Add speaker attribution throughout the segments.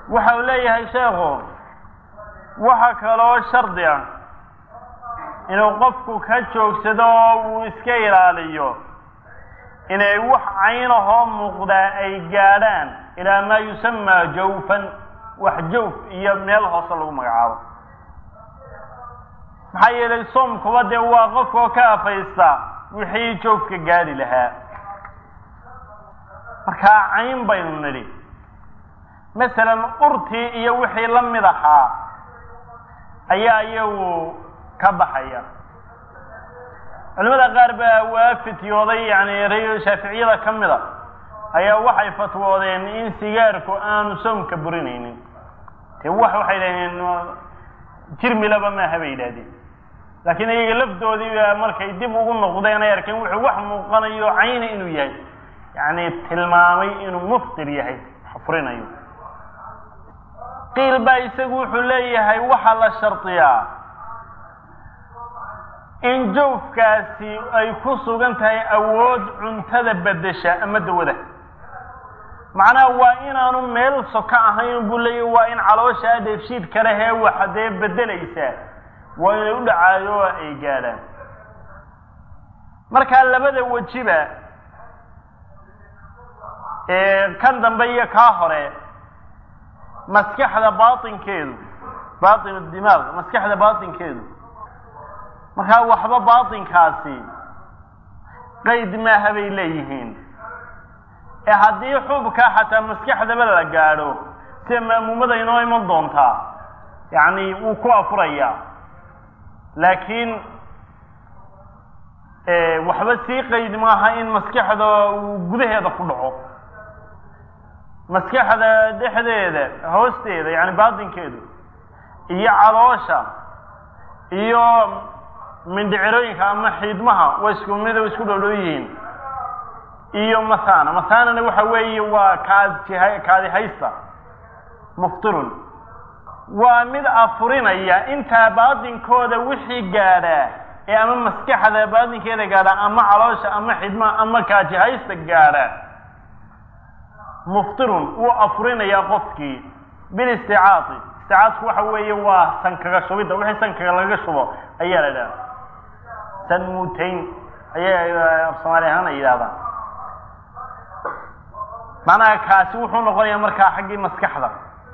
Speaker 1: waxa uu leeyahay sheekhu waxa kaloo shardi ah inuu qofku ka joogsado oo uu iska ilaaliyo inay wax caynahoo muuqdaa ay gaadhaan ilaa maa yusamaa jawfan wax jawf iyo meel hoose lagu magacaabo maxaa yeelay soomkuba dee waa qofkoo ka afaysta wixii joofka gaadhi lahaa markaa cayn baynu nidhi masalan urtii iyo wixii la mid ahaa ayaa iyagu ka baxaya culimada qaar baa waa fityooday yani re shaaficiyada ka mid a ayaa waxay fatwoodeen in sigaarku aanu soomka burinaynin dee wax waxay dhaheen jirmilaba maaha bay yidhahdeen laakiin iyaga lafdoodii markay dib ugu noqdeen ay arkeen wuxuu wax muuqanayo cayna inuu yahay yani tilmaamay inuu muftir yahay xafrinayo qiil baa isagu wuxuu leeyahay waxaa la shardiyaa in jawfkaasi ay ku sugan tahay awood cuntada bedesha ama dawada macnaha waa inaanu meel soka ahayn buu leeyahy waa in caloosha dheefshiid kale hee waxa dee bedelaysaa waa inay u dhacaayo oo ay gaadhaan markaa labada wejiba kan dambe iyo kaa hore maskaxda baatinkeedu baatin dimaaq maskaxda baatinkeedu markaa waxba baatinkaasi qayd maaha bay leeyihiin ee haddii xubka xataa maskaxdaba la gaadho sida ma'muumada inoo iman doontaa yacni wuu ku afurayaa laakiin waxba sii qayd maaha in maskaxda uu gudaheeda ku dhaco maskaxda dhexdeeda hoosteeda yani baatinkeedu iyo caloosha iyo mindhicirooyinka ama xiidmaha waa isku mid o isku dhow yihiin iyo mathana mathanana waxa weeye waa kaadjiha kaadi haysta muftirun waa mid afurinaya intaa baatinkooda wixii gaadhaa ee ama maskaxda baatinkeeda gaadha ama caloosha ama xidmaha ama kaajihaysta gaadha muftirun wuu afurinayaa qofkii bilisticaati isticaadku waxa weeye waa sankaga shubidda wixii sankaga laga shubo ayaa la idhaha sanmuutayn ayay af soomaali ahaan ay yidhahdaan macnaha kaasi wuxuu noqonayaa markaa xaggii maskaxda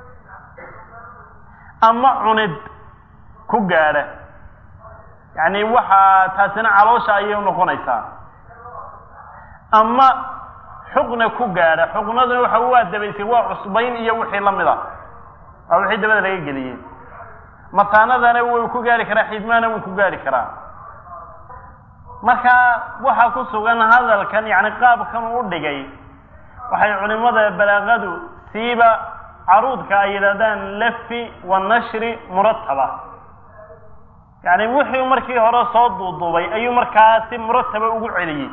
Speaker 1: ama cunid ku gaadha yacni waxaa taasina caloosha ayay unoqonaysaa ama xuqna ku gaadha xuqnaduna waxa waa dabaysay waa cusbayn iyo wixii lamid a waa wixii dabada laga geliyey mataanadana wuu ku gaari karaa xidmaana wuu ku gaari karaa marka waxaa ku sugan hadalkan yani qaabkan uu dhigay waxay culimada balaaqadu siiba caruudka ay yidhahdaan lafi wa nashri murataba yani wixii markii hore soo duuduubay ayuu markaa si murataba ugu celiyey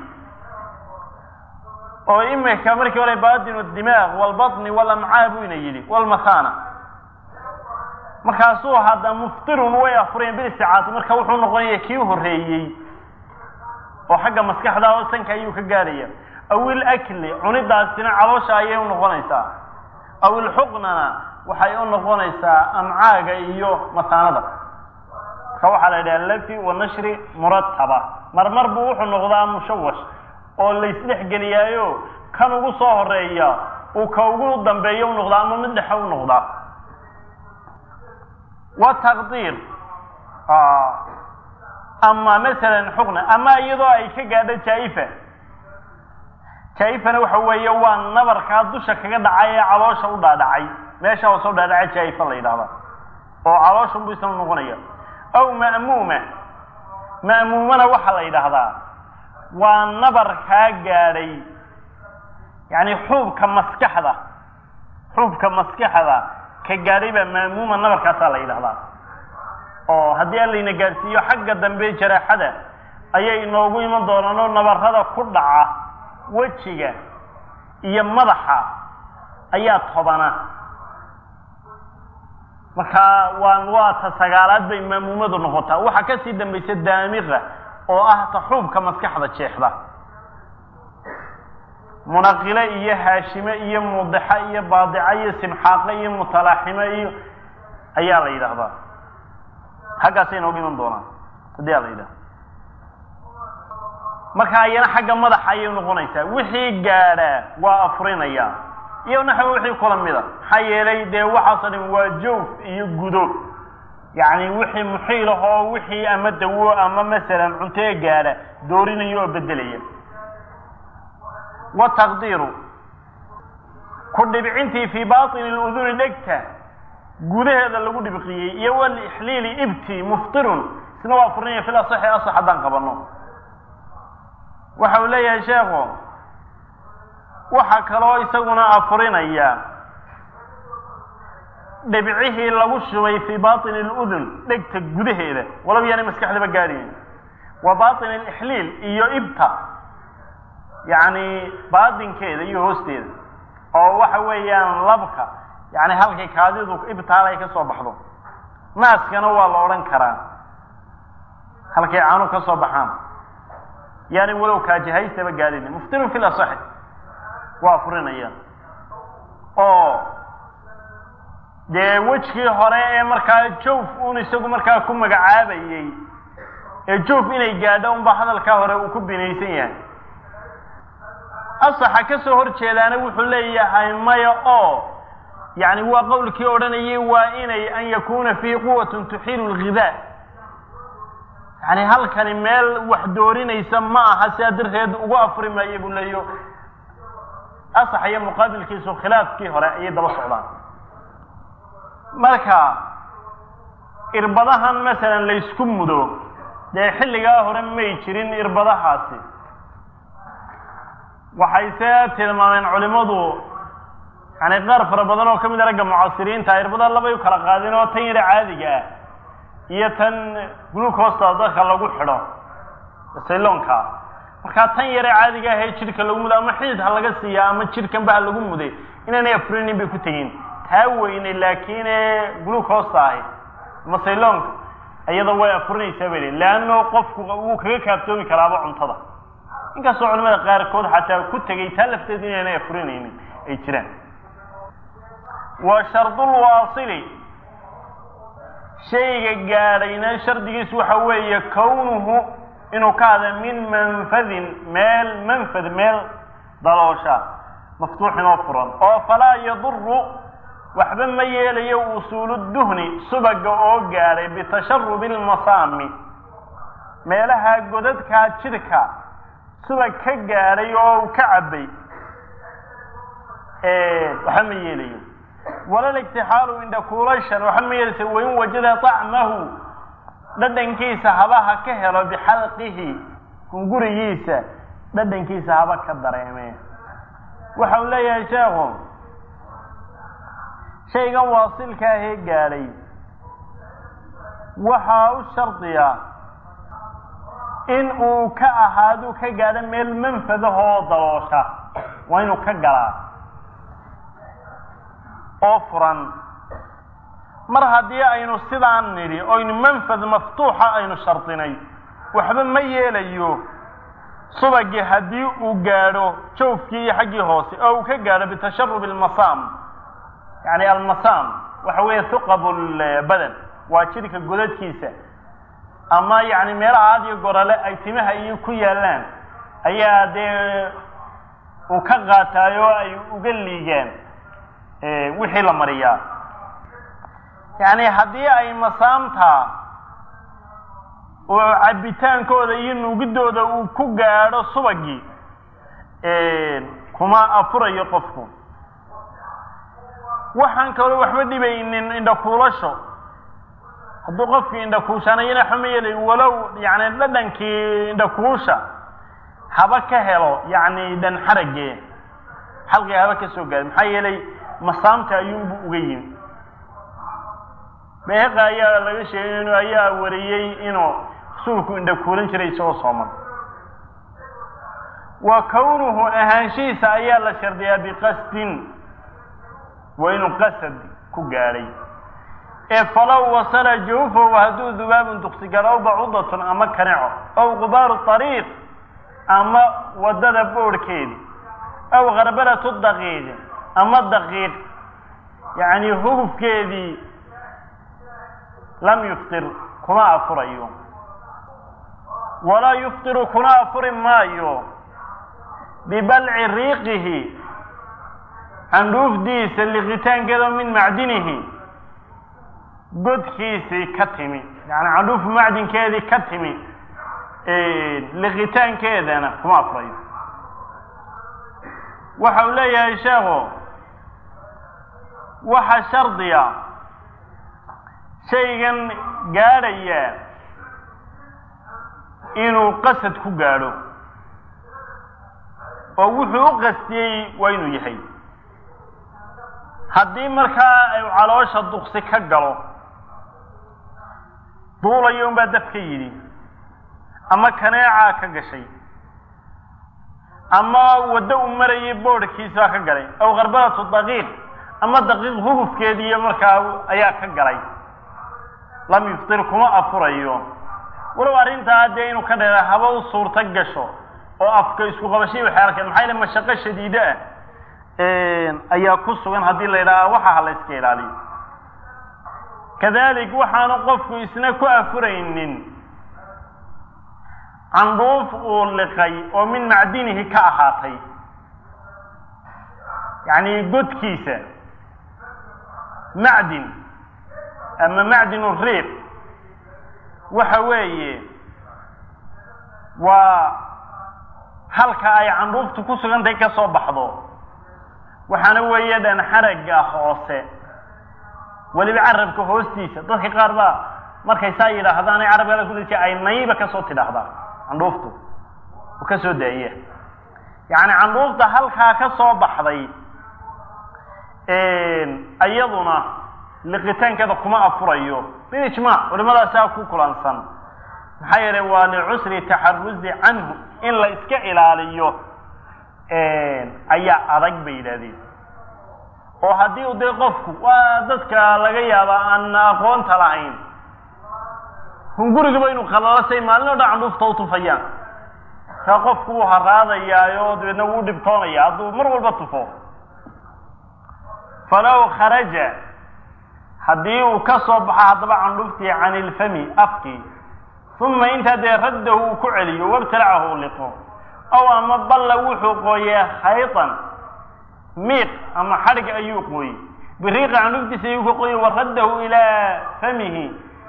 Speaker 1: oo imika markii hore baatinu dimaaq walbatni walamcaa buu ina yidhi walmathana markaasuu hadda muftirun way afureen bilisticaati marka wuxuu noqonaya kii horeeyey oo xagga maskaxda oo sanka ayuu ka gaadhaya aw ilakli cunidaasina caloosha ayay u noqonaysaa aw ilxuqnana waxay u noqonaysaa amcaaga iyo masaanada marka waxaa la yidhaha lafi wa nashri murataba marmar buu wuxuu noqdaa mushawash oo laysdhex geliyaayo kan ugu soo horeeya uu ka ugu dambeeyo u noqdaa ama mid dhexe u noqdaa wa taqdiir ama masalan xuqna ama iyadoo ay ka gaadho jaa-ifa jaa-ifana waxa weeye waa nabarkaa dusha kaga dhacay ee caloosha u dhaadhacay meesha hoose u dhaadhacay jaa-ifa la yidhahda oo caloosha buu isna noqonaya aw ma'muuma ma'muumana waxaa la yidhaahdaa waa nabar kaa gaadhay yani xuubka maskaxda xuubka maskaxda ka gaadhay baa ma'muuma nabarkaasaa la yidhahdaa oo haddii allayna gaadhsiiyo xagga dambe jaraaxada ayay inoogu iman doonaan oo nabarada ku dhaca wejiga iyo madaxa ayaa tobana markaa waa waa ta sagaalaad bay maamuumadu noqotaa waxaa kasii dambaysa daamiqa oo ah ta xuubka maskaxda jeexda munaqile iyo haashime iyo mudixa iyo baadica iyo simxaaqe iyo mutalaaxime iyo ayaa la yidhaahdaa xaggaasay inooga iman doonaan haddii a la yidhahda marka ayana xagga madaxa ayay noqonaysaa wixii gaadhaa waa afurinaya iyo naxwa wixii kula mida maxaa yeelay dee waxaasoo dhan waa jawf iyo gudo yacni wixii muxiil ah oo wixii ama dawo ama masalan cuntee gaadha doorinaya oo bedelaya wa taqdiiru ku dhibcintii fii baطini اluduni dhegta gudaheeda lagu dhibqiyey iyo walixliili ibti muftirun isna waa furinaya fil asaxi asax haddaan qabano waxa uu leeyahay sheekhu waxaa kaloo isaguna afurinaya dhibcihii lagu shubay fii baطini اludun dhegta gudaheeda walaba yaanay maskaxdaba gaadhayn wa baطin alixliil iyo ibta yacni baadinkeeda iyo hoosteeda oo waxa weeyaan labka yani halkay kaadidu ibtaal ay ka soo baxdo naaskana waa la odhan karaa halkay caanu ka soo baxaan yani walow kaajihaystaba gaadhin muftirun fi lasaxi waa furinaya oo dee wejkii hore ee markaa joof un isagu markaa ku magacaabayey ee joof inay gaadho unba hadalkaa hore uu ku binaysan yahay asaxa ka soo hor jeedaana wuxuu leeyahay maya oo yani waa qowlkii odhanayay waa inay an yakuna fiihi quwatun tuxiilu lghidaa yani halkani meel wax doorinaysa ma aha sidaa darteed ugu afuri maayo buu leeyo asax iyo muqaabilkiisu khilaafkii hore ayay daba socdaan marka irbadahan masalan laysku mudo dee xilligaa hore may jirin irbadahaasi waxayse tilmaameen culimadu yani qaar fara badan oo ka mid a ragga mucaasiriinta irbada labay u kala qaadeen oo tan yara caadiga ah iyo tan glucosta dadka lagu xidho sayloonka markaa tan yare caadiga ah ee jidhka lagu mudo ama xidid ha laga siiya ama jidhkanba ha lagu muday inaanay afurinin bay ku tegin taa weyne laakiin ee glucosta ahi ama sayloonka iyada way afurinaysaa bay leanno qofku wuu kaga kaaftoomi karaaba cuntada inkastoo culimada qaarkood xataa ku tegay taa lafteedu inaanay afurinaynin ay jiraan wa shardulwaasili shayga gaadhayna shardigiisu waxa weeye kownuhu inuu ka hada min manfadin meel manfad meel daloosha maftuuxin oo furan oo falaa yaduru waxba ma yeelayo usuulu duhni subaga oo gaadhay bitasharubi lmasaami meelaha godadkaa jidhka subag ka gaadhay oo ka cabbay waxba ma yeelayo walal igtixaalu indhakuulashan waxba ma yeelaysa wain wajada طacmahu dhadhankiisa habaha ka helo bixalqihi gurigiisa dhadhankiisa haba ka dareeme waxa uu leeyahay sheekhu shaygan waasilka ahee gaadhay waxaa u shardiya in uu ka ahaadu ka gaadho meel manfadahoo daloosha waa inuu ka galaa oo furan mar haddii aynu sidaan nidhi oynu manfad maftuuxa aynu shardinay waxba ma yeelayo subagii haddii uu gaadho joofkii iyo xaggii hoose oo uu ka gaadho bitasharubi almasaam yani almasaam waxa weeye huqab lbadan waa jidhka godadkiisa ama yani meelaha aad iyo gorale ay timaha iyo ku yaalaan ayaa dee uu ka qaataay oo ay uga liigaan wixii la mariyaa yani haddii ay masaamta oo cabbitaankooda iyo nuugidooda uu ku gaadho subagii kuma afurayo qofku waxaan kaloo waxba dhibaynin indhakuulasho hadduu qofkii indhakuushanayana waxba ma yeelay walow yani dhadhankii indhakuusha haba ka helo yani dhan xarage xalqiga haba ka soo gaada maxaa yeelay masaamta ayuunbu uga yimi beeqa ayaa laga sheegay inu ayaa wariyey inuu rasuulku indhakuulan jiray isagoo sooman wa kownuhu ahaanshihiisa ayaa la shardiyaa biqasdin waa inuu qasad ku gaadhay ee falow wasala jawfahu hadduu dubaabun dugsigalo aw bacudatun ama kaneco aw gubaaru ariiq ama waddada boorhkeedi aw kharbaratu daqiiq ama daqiiq yacni hugufkeedii lam yuftir kuma afurayo walaa yuftiru kuna afuri maayo bibalci riiqihi candhuufdiisa liqitaankeeda min macdinihi godkiisii ka timi yani candhuuf macdinkeedii ka timi liqitaankeedana kuma afurayo waxa uu leeyahay sheekhu waxa shardiya shaygan gaadhaya inuu qasad ku gaadho oo wuxuu u qastiyey waa inuu yahay haddii markaa ay caloosha duqsi ka galo duulayo unbaa daf ka yidhi ama kaneecaa ka gashay ama waddo u marayay boodhkiisbaa ka galay aw kharbaratu daqiiq ama daqiiq hugufkeediiyo markaa ayaa ka galay lam yuftir kuma afurayo walow arrintaa dee inuu ka dheera haba u suurto gasho oo afka isku qabashay waxay arkeen maxaa yale mashaqo shadiide ah ayaa ku sugan haddii la yidhaaha waxa ha la iska ilaaliyo kadalik waxaanu qofku isna ku afuraynin candhuuf uu liqay oo min macdinihi ka ahaatay yacni godkiisa macdin ama macdinu riiq waxa weeye waa halka ay candhuuftu ku sugantahay ka soo baxdo waxaana weeye dhan xaragga hoose weliba carabka hoostiisa dadka qaar baa markay saa yidhaahdaan ay carabkala kudai ay nayba kasoo tidhaahdaa candhuuftu oo ka soo daaya yacni candhuufta halkaa ka soo baxday iyaduna liqitaankeeda kuma afurayo bilijmaac culimadaasaa ku kulansan maxaa yeelay waa licusri taxaruzi canhu in la iska ilaaliyo ayaa adag bay yidhahdeen oo haddii u dee qofku waa dadka laga yaaba aan aqoonta lahayn hungurigaba inuu qalalo say maalin o dhan candhuufta u tufayaan kaa qofku wuu haraadayaayo dabeedna wuu dhibtoonaya hadduu mar walba tufo falow kharaja haddii uu ka soo baxo haddaba candhuftii can ilfami afkii uma intaa dee raddahu uu ku celiyo wabtalacahu u liqo ow ama balla wuxuu qooyee khaytan miiq ama xadhig ayuu qooyey biriiqa candhuftiisa ayuu ka qooyey wa raddahu ilaa famihi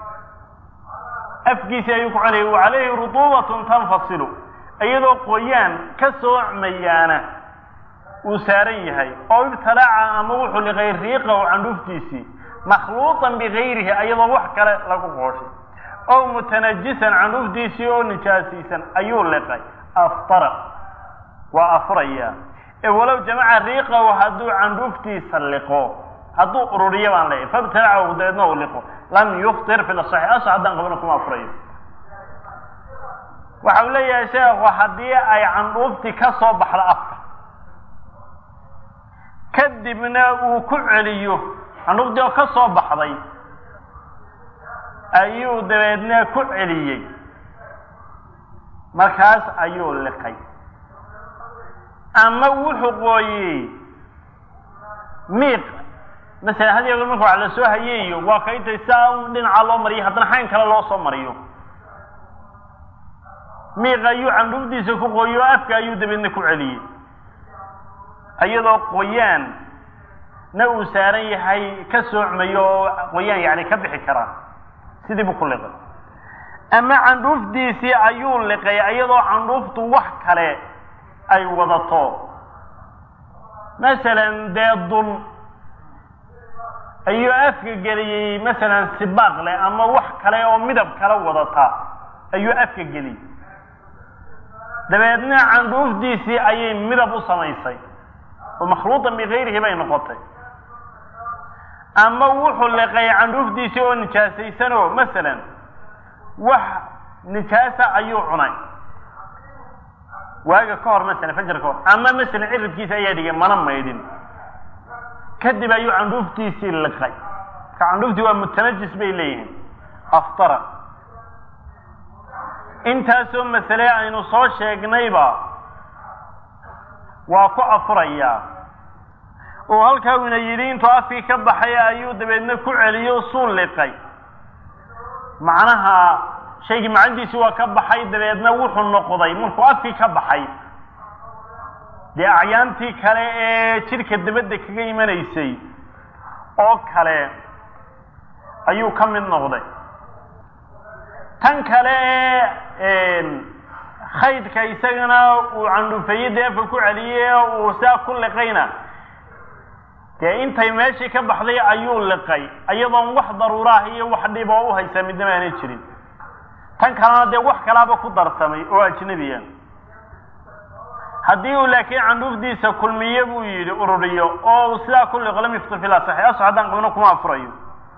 Speaker 1: afkiisi ayuu ku celiyay wa calayhi rutuubatun tanfasilu iyadoo qoyaan ka soocmayaana uu saaran yahay oo ibtilaaca ama wuxuu liqay riiqahu candhuftiisii makhluuطan bigayrihi ayadoo wax kale lagu qooshay ow mutanajisan candhuftiisii oo nijaasiisan ayuu liqay aftara waa afuraya ee walow jamaca riiqahu hadduu candhuftiisa liqo hadduu ururiyo baan leeyahy fabtalacahu dabeedna uu liqo lam yuftir fi lasaxi asa haddaan qabana kuma afurayo waxa uu leeyahay sheekhu haddii ay candhuuftii ka soo baxdo afka kadibna uu ku celiyo candhuuftii oo ka soo baxday ayuu dabeedna ku celiyey markaas ayuu liqay ama wuxuu qooyey miiq masalan had iyo marka wax la soo hayeeyo waa ka intay saa un dhinaca loo mariyo haddana xayn kale loo soo mariyo miiq ayuu candhufdiisa ku qooyo afka ayuu dabeedna ku celiyey iyadoo qoyaan na uu saaran yahay ka soocmayo oo qoyaan yani ka bixi karaa sidii buu ku liqay ama candhuufdiisii ayuu liqay iyadoo candhuuftu wax kale ay wadato masalan dee dun ayuu afka geliyey masalan sibaaq leh ama wax kale oo midab kala wadata ayuu afka geliyey dabeedna candhuufdiisii ayay midab u samaysay oo makhluuطan bigayrihi bay noqotay ama wuxuu liqay candhuufdiisii oo nijaasaysanoo masalan wax nijaasa ayuu cunay waaga ka hor masalan fajar ka hor ama masalan ciridkiisa ayaa dhigay mana maydhin kadib ayuu candhuuftiisii liqay marka candhuuftii waa mutanajis bay leeyihiin aftara intaasoo masale aynu soo sheegnayba waa ku afurayaa oo halkaa uuna yidhi intuu afkii ka baxay ayuu dabeedna ku celiyo suu liqay macnaha shaygii macandiisi waa ka baxay dabeedna wuxuu noqday markuu afkii ka baxay dee acyaantii kale ee jidhka dabadda kaga imanaysay oo kale ayuu ka mid noqday tan kale ee khaydka isagana uu candhufeeye dee afka ku celiyey uu saa ku liqayna dee intay meeshii ka baxday ayuu liqay iyadoon wax daruuraah iyo wax dhib oo u haysaa midnama aanay jirin tan kalena dee wax kalaaba ku darsamay oo ajnebiya haddii uu laakiin candhuufdiisa kulmiye buu yidhi ururiyo oo uu sidaa ku liqo lam yuftir fil asaxi asax haddaan qabno kuma afurayo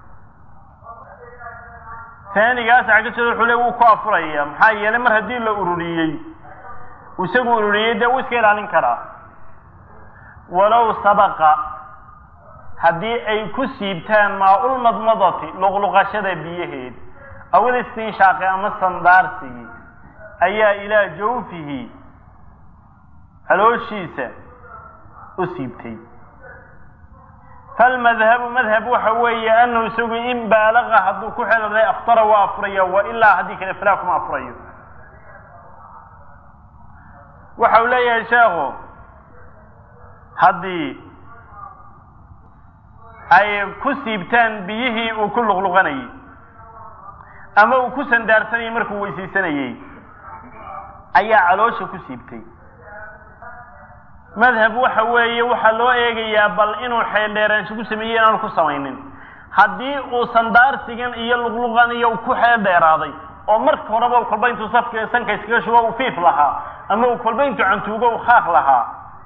Speaker 1: taanigaas cagajada wuxuu le wuu ku afuraya maxaa yeelay mar haddii la ururiyey isagu ururiyey dee wuu iska ilaalin karaa walow sabaqa haddii ay ku siibtaan maa-ulmadmadati luqluqashada biyaheed awil istinshaaqi ama sandaarsigii ayaa ilaa jawfihi calooshiisa u siibtay falmadhabu madhab waxa weeye anahu isagu in baalaqa hadduu ku xeelday aftara waa afuraya wa ilaa haddii kale falaa kuma afurayo waxa uu leeyahay sheekhu haddii ay ku siibtaan biyihii uu ku luqluqanayey ama uu ku sandaarsanayey markuu weysaysanayey ayaa caloosha ku siibtay madhab waxa weeye waxaa loo eegayaa bal inuu xeeldheeraansho ku sameeyey inaanu ku samaynin haddii uu sandaarsigan iyo luqluqan iyo ku xeel dheeraaday oo marka horeba kolba intuu safka sanka iskaga shugo uu fiif lahaa ama uu kolba intuu cantuugo uu khaaq lahaa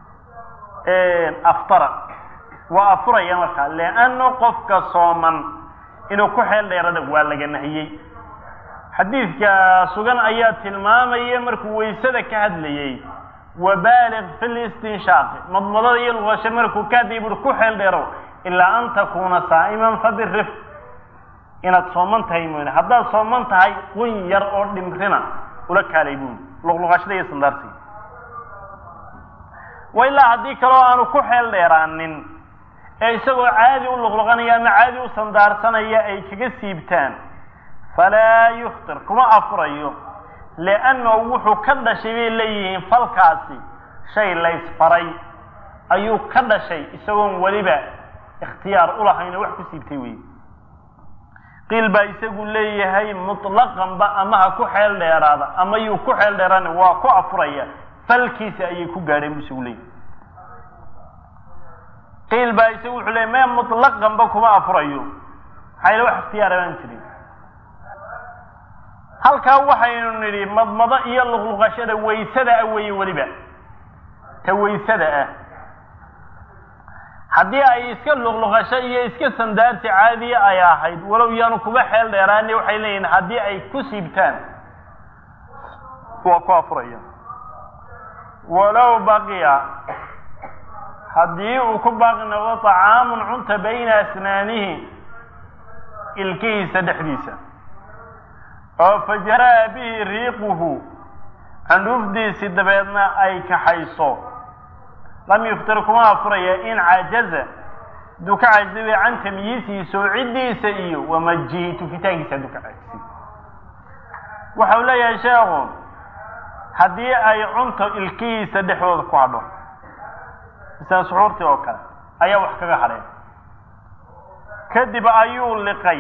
Speaker 1: aftara waa afuraya markaa leanno qofka sooman inuu ku xeel dheerada waa laga nahiyey xadiidka sugan ayaa tilmaamaya markuu waysada ka hadlayey wabaaliq fi listinshaaqi madmadada iyo luqasho markuu ka hadlayay buuri ku xeel dheerow ilaa an takuuna saa'iman fabirif inaad sooman tahay mooyne haddaad sooman tahay qun yar oo dhimrina ula kaalay buuri luqluqashada iyo sandaarsiga wa ilaa haddii kaloo aanu ku xeel dheeraanin ee isagoo caadi u luqluqanaya ama caadi u sandaarsanaya ay kaga siibtaan falaa yuftir kuma afurayo liannahu wuxuu ka dhashay bay leeyihiin falkaasi shay laysfaray ayuu ka dhashay isagoon weliba ikhtiyaar ulahaynoo wax ku siibtay wey qiil baa isagu leeyahay mutlaqanba ama ha ku xeel dheeraada ama yuu ku xeel dheeraana waa ku afuraya falkiisa ayay ku gaadheen buu isagu leeyahay qiil baa isagu wuxuu leeyay me mutlaqanba kuma afurayo maxaa yale wax ikhtiyaara baan jirin halkaa waxaynu nidhi madmado iyo luqluqashada waysada ah weeye weliba ta waysada ah haddii ay iska luqluqasho iyo iska sandaarsi caadiya ay ahayd walow yaanu kuba xeel dheeraani waxay leeyihin haddii ay ku siibtaan waa ku afuraya walow baqiya haddii uu ku baaqi noqdo طacaamun cunta bayna asnaanihi ilkihiisa dhexdiisa oo fajaraa bihi riiquhu candhuufdiisi dabeedna ay kaxayso lam yuftir kuma afuraya in cajaza hadduu ka cajizay can tamyiisihi soocidiisa iyo wamajihi tufitaankiisa hadduu ka cajisay waxau leeyahay sheekhu haddii ay cunto ilkihiisa dhexdooda ku hadho misala suxuurtii oo kale ayaa wax kaga hadheen kadib ayuu liqay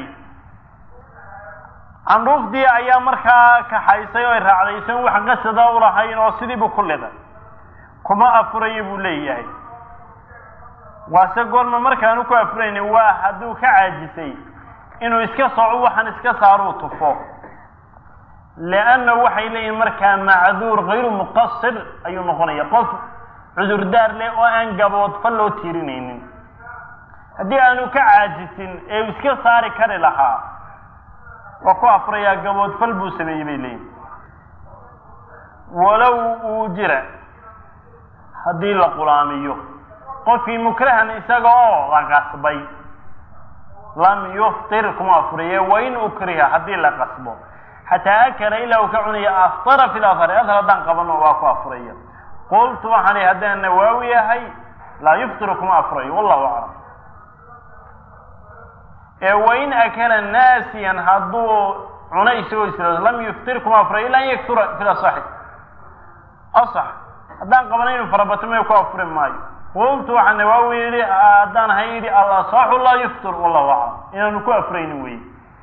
Speaker 1: candhuufdii ayaa markaa kaxaysay oo ay raacday isan wax qasada u lahayn oo sidiibu ku liday kuma afurayo buu leeyahay waase goorma markaanu ku afurayni waa hadduu ka caajisay inuu iska sooco waxaan iska saaruu tufo liannahu waxay leeyihin markaa macduur kayru muqasir ayuu noqonaya qof cudurdaar leh oo aan gaboodfa loo tiirinaynin haddii aanu ka caajisin ee uu iska saari kari lahaa waa ku afurayaa gaboodfal buu sameeyey bay leeyihin walow uu jira haddii la qulaamiyo qofkii mukrahan isaga oo la qasbay lam yuftir kuma afuriye wain ukriha haddii la qasbo xataa akala ilaa uu ka cunaya aftara fi lafari adhar haddaan qabano waa ku afuraya qultu waxaan ihi haddaan nawaawi yahay laa yuftiru kuma afurayo wallahu aclam ee wain akala naasiyan hadduu cuno isagoo isla lam yuftir kuma afurayo ila an yaksura fil asaxi asax haddaan qabana inu farabato may ku afuri maayo qultu waxaa nawaawi yidhi haddaan ahay yidhi alasaxu laa yuftir wallahu aclam inaanu ku afuraynin wey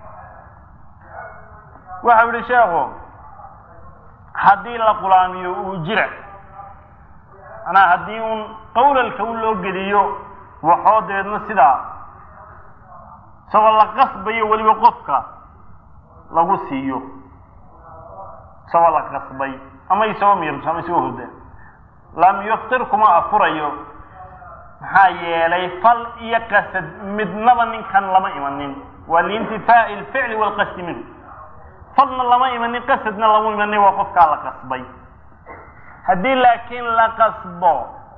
Speaker 1: waxau yihi sheekhu haddii la qulaamiyo uu jira manaa haddii uun qawlalka u loo geliyo waxoo dabeedna sidaa isagoo la qasbayo weliba qofka lagu siiyo isagoo la qasbay ama isagoo miirso ama isagoo hurda lam yuftir kuma afurayo maxaa yeelay fal iyo qasad midnaba ninkan lama imanin waa liintifaa'i alficli waalqasdi minhu falna lama imanin qasadna lama imanin waa qofkaa la qasbay haddii laakiin la qasbo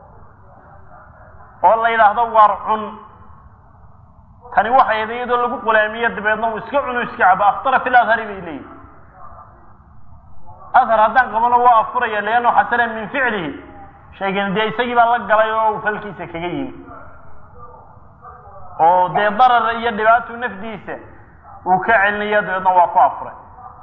Speaker 1: oo la yidhaahdo waar cun tani waxay ahayd iyadoo lagu qulaamiyo dabeedna uu iska cuno iska cabo aftara fil adhari bay leeyihi adhar haddaan qabano waa afuraya liannahu xasana min ficlihi shaygan dee isagii baa la galay oo uu falkiisa kaga yimi oo dee darar iyo dhibaato nafdiisa uu ka celinaya dabeedna waa ku afuray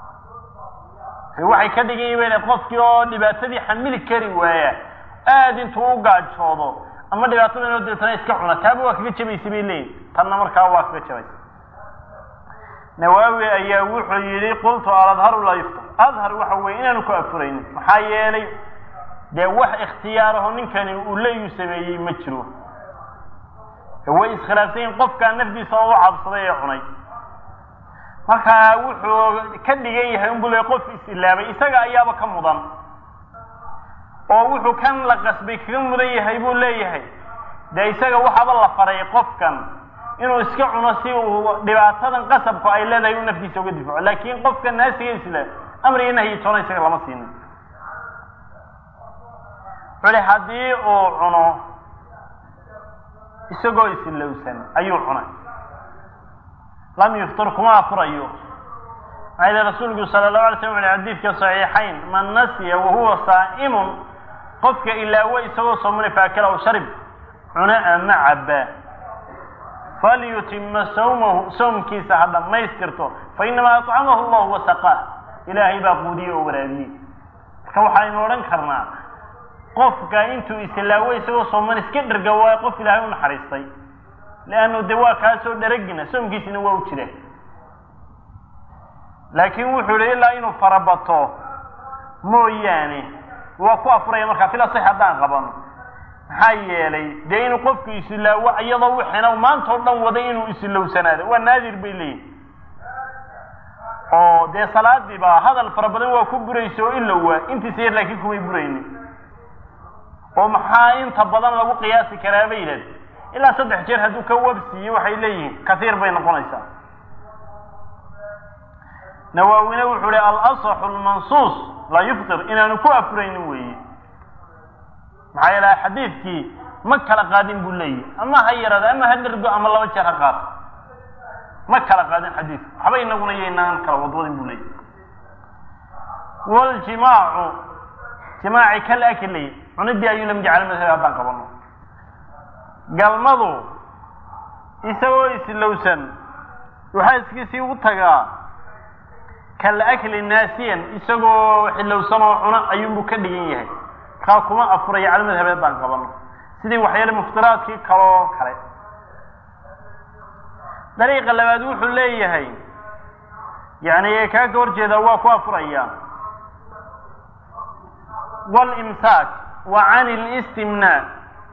Speaker 1: waxay ka dhigan yihiin qofkii oo dhibaatadii xamili kari waaya aad intuu u gaajoodo ama dhibaatada inoo deetana iska cuna taaba waa kaga jabaysa bay leeyihin tanna markaa waa kaga jabaysa nawaawi ayaa wuxuu yidhi qultu aladharu laa yuftar adhar waxa weye inaanu ku afuraynin maxaa yeelay dee wax ikhtiyaaraho ninkani uu leeyu sameeyey ma jiro way iskhilaafsan yihin qofkaa nafdiisa oo u cabsaday ee cunay markaa wuxuu ka dhigan yahay unbu le qof is-ilaabay isaga ayaaba ka mudan oo wuxuu kan la qasbay kaga mudan yahay buu leeyahay dee isaga waxaaba la faray qofkan inuu iska cuno si uu dhibaatadan qasabku ay leedahay uu naftiisa uga difaco laakiin qofka naasiga isla amriga nahyi toona isaga lama siinin culi haddii uu cuno isagoo isilowsan ayuu cunay lam yuftir kuma afurayo maxaa yidhi rasuulku sala allahu alay slam uli xadiidka saxiixayn man nasiya wahuwa saa'imun qofka ilaawo isagoo soomana faakala aw sharib cuna ama cabba falyutima sawmahu soomkiisa ha dhammaystirto fa inamaa acamahu allahu wasaqaah ilaahay baa quudiyey oo waraabiyey marka waxaynu odhan karnaa qofka intuu islaawo isagoo sooman iska dherga waayo qof ilaahay u naxariistay leannu de waa kaasoo dharagina soomkiisina waa u jira laakiin wuxuu yihi ilaa inuu farabato mooyaane waa ku afuraya markaa fil asix haddaan qabano maxaa yeelay dee inuu qofku isilaawo iyadoo wixina maanta o dhan waday inuu isilowsanaado waa naadir bay leeyihin oo dee salaadiiba hadal fara badan waa ku buraysa oo ilowaa intiisa yar laakiin kumay buraynin oo maxaa inta badan lagu qiyaasi karaa bay yidhahd ilaa saddex jeer hadduu ka wabsiiyo waxay leeyihiin katiir bay noqonaysaa nawaawine wuxuu hi alasaxu lmansuus laa yuftir inaanu ku afuraynin weeye maxaa yeele xadiidkii ma kala qaadin buu leeyahy ama ha yaraado ama ha dhergo ama laba jeer ha qaato ma kala qaadin xadiidku waxba inaguna yaynaan kala wadwadin buu leeyahy waljimaacu jimaaci kal akli cunidii ayuu lam jecel madhab haddaan qabano galmadu isagoo islowsan waxaa iskiisii u tagaa kal akli naasiyan isagoo xilowsan oo cuna ayuunbuu ka dhigan yahay kaa kuma afuraya cala madhabeed baan qabano sidii waxyaale muftiraadkii kaloo kale dariiqa labaad wuxuu leeyahay yani kaa ka horjeedaa waa ku afuraya wاlimsaak wa can اlistimnaa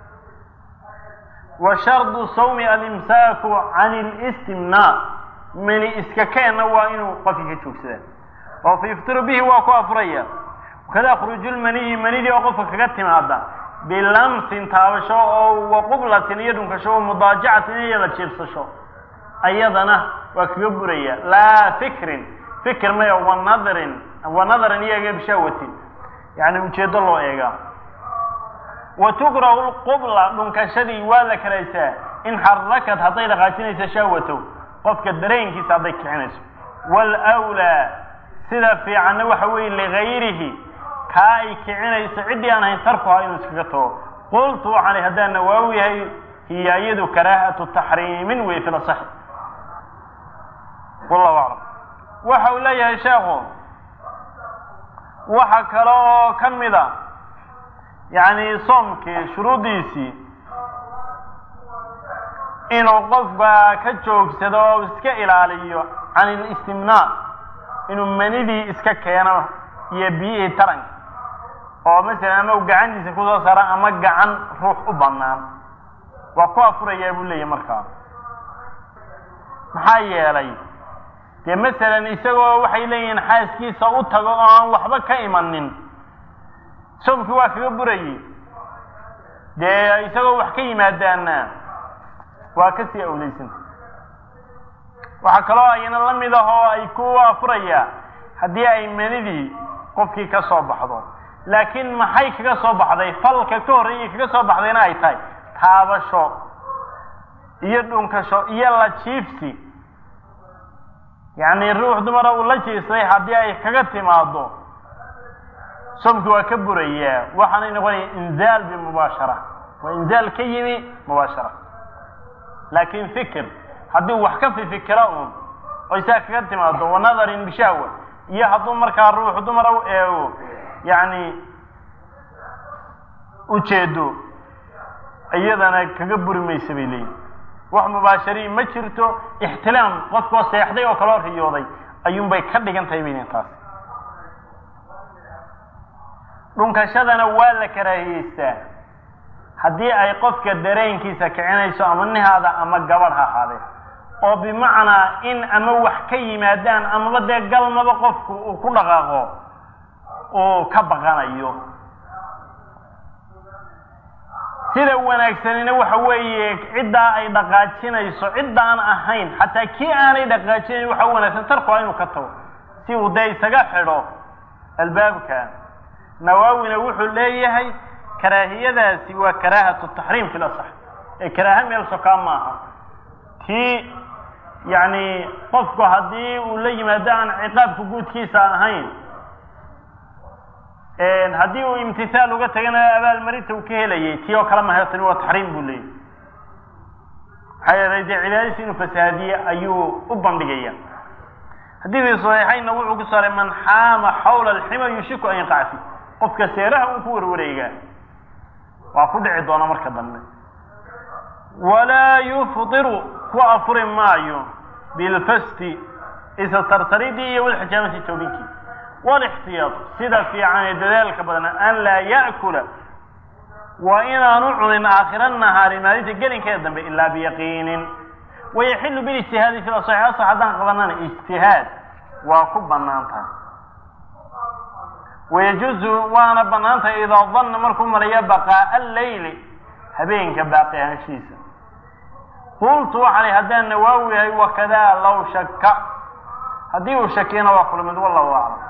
Speaker 1: wa shardu sawmi alimsaaku can اlistimnaa mini iska keenna waa inuu qofkii ka joogsadaa oo fa yuftiru bihi waa ku afuraya wakada khruuju lmaniyi manidii oo qofka kaga timaada bilamsin taabasho oo wa qublatin iyo dhunkasho o mudaajacatin iyo la jiibsasho ayadana waa kaga buraya laa fikrin fikir maya wanadrin wanadarin iyo egebshawatin yani ujeedo loo eegaa wa tukrahu lqubla dhunkashadii waa la karaysaa in xarakad hadday dhaqaajinayso shahwatow qofka dareenkiisa hadday kicinayso waalwlaa sida fiicanna waxa weeye ligayrihi kaa ay kicinayso ciddii aan ahayn tarkuha inuu iskaga tago qultu waxaan haddaan nawaawi yahay hiya iyadu karaahatu taxriimin wey fi lasaxi wallahu aclam waxa uu leeyahay sheekhu waxa kale oo ka mid a yacni soomkii shuruuddiisii inuu qofka ka joogsado oo iska ilaaliyo can ilistimnaa inuu manidii iska keeno iyo biyihii taranka oo masalan ama u gacantiisa kusoo saara ama gacan ruux u bannaan waa ku afurayaa buu leeyahy markaa maxaa yeelay dee masalan isagoo waxay leeyihiin xaaskiisa u tago oo aan waxba ka imanin soomkii waa kaga burayey dee isagoo wax ka yimaadaana waa kasii awlaysanta waxaa kaloo ayna la mid ah oo ay ku afurayaa haddii ay manidii qofkii ka soo baxdo laakiin maxay kaga soo baxday falka ka horreeyay kaga soo baxdayna ay tahay taabasho iyo dhunkasho iyo la jiifsi yacni ruux dumara uu la jiifsaday haddii ay kaga timaado soomkii waa ka burayaa waxaanay noqonaya inzaal bimubaashara waa inzaal ka yimi mubaashara laakiin fikir haddii wax ka fifikira uun oo isaa kaga timaado wa nadarin bishahwa iyo hadduu markaa ruux dumara u eego yacni ujeedo iyadana kaga buri maysa bay leeyihin wax mubaashariin ma jirto ixtilaam qofkoo seexday oo kaloo riyooday ayuunbay ka dhigan tahay bay leeyihin taas dhunkashadana waa la karaahiyeystaa haddii ay qofka dareenkiisa kicinayso ama nihaada ama gabadh ha ahaadee oo bimacnaa in ama wax ka yimaadaan amaba dee galmaba qofku uu ku dhaqaaqo uu ka baqanayo sida wanaagsanina waxa weeye ciddaa ay dhaqaajinayso ciddaan ahayn xataa kii aanay dhaqaajinayn waxa u wanaagsan tarkuha inuu ka tago si uu dee isaga xidho albaabka nawaawina wuxuu leeyahay karaahiyadaasi waa karaahatu taxriim fi lasax ee karaaha meel sokaa maaha tii yacni qofku haddii uu la yimaado aan ciqaabka guudkiisa ahayn haddii uu imtithaal uga tagana abaalmarinta uu ka helayay tii oo kale mahayo tani waa taxriim buu leeyahy maxaa yeelay dee cibaadadiisa inuu fasahaadiye ayuu u bandhigaya xadiidkii saxiixaynna wuxuu ku saaray man xaama xawla alxima yushiku an yaqaca fi qofka seeraha uu ku warwareegaa waa ku dhici doona marka dambe walaa yufdiru ku afuri maayo bilfasti isa sarsaridii iyo walxijaamati tawbinkii walixtiyaad sida fiican ee dadaalka badana an laa ya'kula waa inaanu cunin aakhira nahaari maalinta gelinkeeda dambe ilaa biyaqiinin wayaxilu bilijtihaadi fi asaxi asax haddaan qabanana ijtihaad waa ku bannaan tahay wayajuzu waana bannaan tahay idaa danna markuu maraya baqaa'a alleyli habeenka baaqi ahaanshihiisa qultu waxaan haddaan nawaawi yahay wakadaa law shaka haddii uu shakiyana waa kula mid wallahu aclam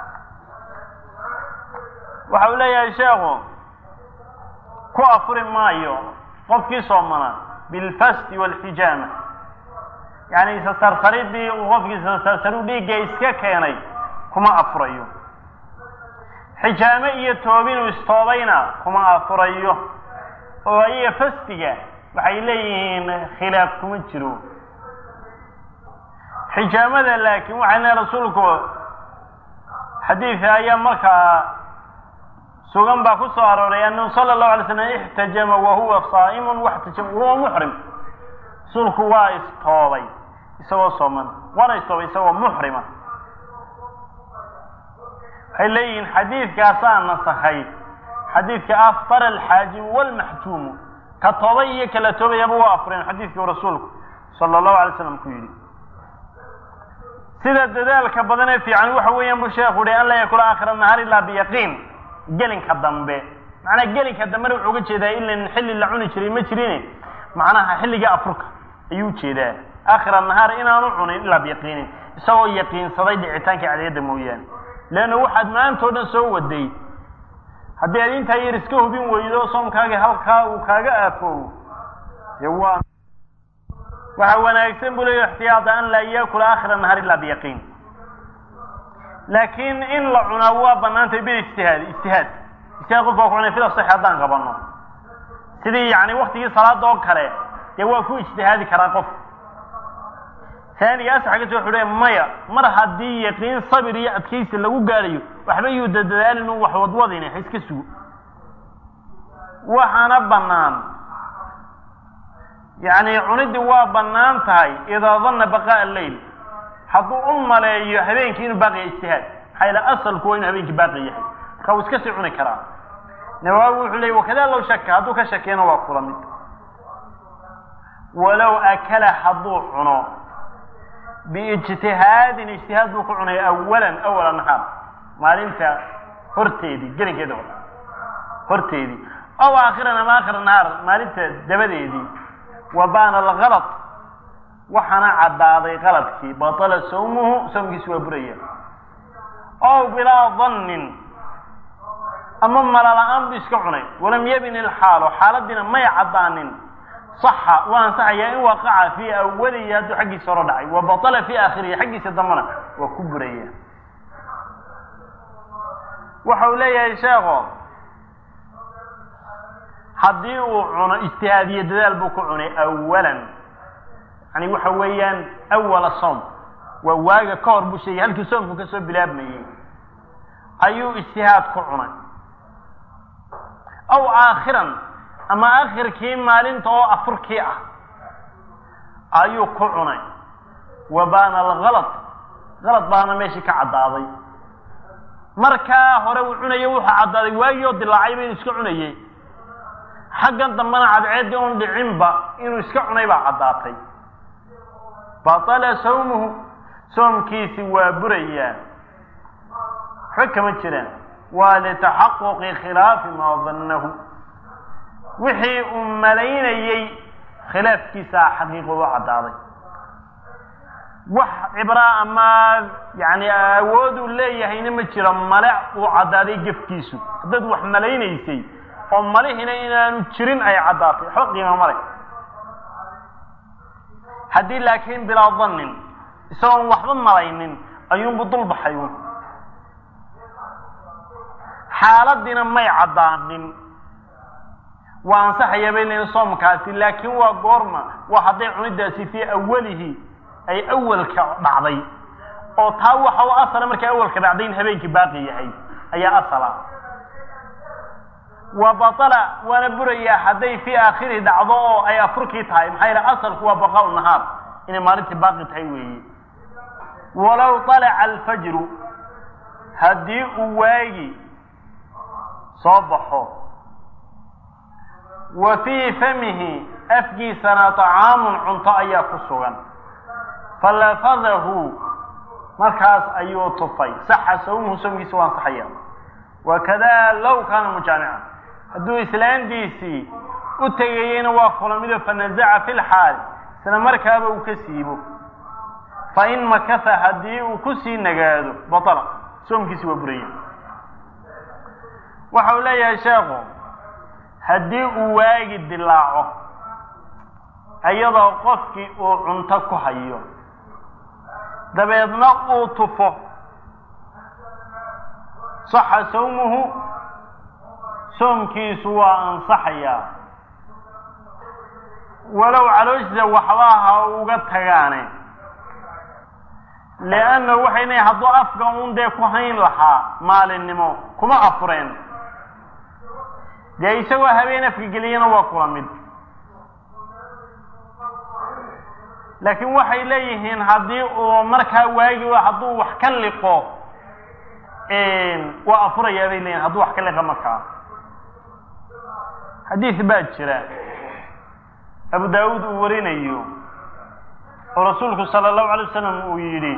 Speaker 1: waxa uu leeyahay sheekhu ku afuri maayo qofkii soomana bilfasti walxijaama yacni isa sarsaridii uu qofkii isa sarsaru dhiigga iska keenay kuma afurayo xijaame iyo toobinuu istoobayna kuma afurayo oo ayaga fastiga waxay leeyihiin khilaaf kuma jiro xijaamada laakiin waxay leehay rasuulku xadiidka ayaa markaa sugan baa ku soo arooray annahu sala allahu alay slam ixtajama wa huwa saa'imun waxtajama wahuwa muxrim rasuulku waa istoobay isagoo sooman waana istoobay isagoo muxrima waxay leeyihiin xadiidkaasaa nasakhay xadiidka aftar alxaajimu walmaxjuumu ka toobay iyo kala toobayaba waa afureen xadiidkii rasuulku sala allahu alay slam ku yidhi sida dadaalka badan ee fiican waxa weeyaan buu sheekhu uhi an laa yakula aakhira nahaar ilaa biyaqiin gelinka dambe macnaa gelinka dambena wuxuu uga jeedaa ilan xilli la cuni jiray ma jirin macnaha xilliga afurka ayuu ujeedaa aakhira nahaar inaanu cunin ilaa biyaqiinin isagoo yaqiinsaday dhicitaankii cadiyadda mooyaane leanna waxaad maantao dhan soo waday haddii aad intaa yar iska hubin weydo soomkaagii halkaa uu kaaga aafoowo dee waa waxa wanaagsan buu leeya ixtiyaada an laa yaakula aakhira nahaar ilaa biyaqiin laakiin in la cunaa waa banaantay bil ijtihaadi ijtihaad ijtihaad qof waa ku cunay fida saxi haddaan qabano sidii yani waktigii salaada oo kale dee waa ku ijtihaadi karaa qof taaniga asaxa ka soo xudhe maya mar haddii yaqiin sabir iyo adkaysi lagu gaadhayo waxba yuu dadadaalin u wax wadwadine ha iska sugo waxaana bannaan yacni cuniddii waa bannaan tahay idaa danna baqaa'a alleyl hadduu u maleeyo habeenkii inuu baaqiya ijtihaad maxaa yaele asalku waa inuu habeenkii baaqi yahay marka wuu iska sii cuni karaa nawaawi wuxuu leeyay wakadaa low shaka hadduu ka shakiyana waa kula mid walow akala hadduu cuno biijtihaadin ijtihaad buu ku cunay awalan awala nahaar maalinta horteedii gelinkeeda hore horteedii aw aakhiran ama aakhir nahaar maalinta dabadeedii wa baana algalad waxaana caddaaday qaladkii batala sawmuhu sawmkiisu waa buraya ow bilaa dannin ama malala-aan buu iska cunay walam yabin ilxaalo xaaladiina may caddaanin saxa waa ansaxayaa in waqaca fii awalihi hadduu xaggiisa hore dhacay wa batala fii aakhirihi xaggiisa dambana waa ku buraya waxa uu leeyahay sheekho haddii uu cuno ijtihaadiyo dadaal buu ku cunay awalan yani waxa weeyaan awala soom waa waaga ka hor buu sheegay halkii soomku ka soo bilaabmayey ayuu ijtihaad ku cunay aw aakhiran ama aakhirkii maalinta oo afurkii ah ayuu ku cunay wa baana algalad galad baana meeshii ka caddaaday markaa hore uu cunayo wuxuu caddaaday waagii oo dilaacayba inuu iska cunayey xaggan dambena cadceeddii oon dhicinba inuu iska cunay baa caddaatay batala sawmuhu soomkiisi waa burayaa waxba kama jiraan waa litaxaquqi khilaafi maa dannahu wixii uu malaynayey khilaafkiisaa xaqiiqoodu caddaaday wax cibraa ama yani awooduu leeyahayna ma jiro male uu caddaaday gefkiisu haddaad wax malaynaysay oo malihina inaanu jirin ay caddaatay waxba qiima male haddii laakiin bilaa dannin isagoon waxba malaynin ayuunbu dul baxay un xaaladiina may caddaanin waa ansaxaya bay leeyiin soomkaasi laakiin waa goorma waa hadday cunidaasi fii awalihi ay awalka dhacday oo taa waxa u asala markay awalka dhacday in habeenkii baaqi yahay ayaa asala wa batala waana burayaa hadday fii aakhirihi dhacdo oo ay afurkii tahay maxaa yeele asalku waa baqaau nahaar inay maalintii baaqi tahay weeye walow طalaca alfajru haddii uu waagi soo baxo wa fii famihi afkiisana طacaamun cunto ayaa ku sugan falafadahu markaas ayuu tufay saxa sawmuhu sawmkiisa waa ansaxaya wakada low kaana mujaamican hadduu islaantiisii u tegayeyna waa kulamido fanazaca fi lxaali isla markaaba uu ka siibo fain makasa haddii uu kusii nagaado batala soomkiisi waa buraya waxa uu leeyahay sheekhu haddii uu waagi dilaaco iyadoo qofkii uu cunto ku hayo dabeedna uu tufo saxa sawmuhu soomkiisu waa ansaxayaa walow calooshiisa waxba ha uga tagaane liannahu waxay leeyiin hadduu afka un dee ku hayn lahaa maalinimo kuma afureen dee isagoo habeen afka geliyana waa kula mid laakiin waxay leeyihiin haddii uu markaa waagi hadduu wax ka liqo waa afurayaa bay leeyihin hadduu wax ka liqa markaa xadiis baa jira abu daawuud uu warinayo oo rasuulku sala allahu alay wasalam uu yidhi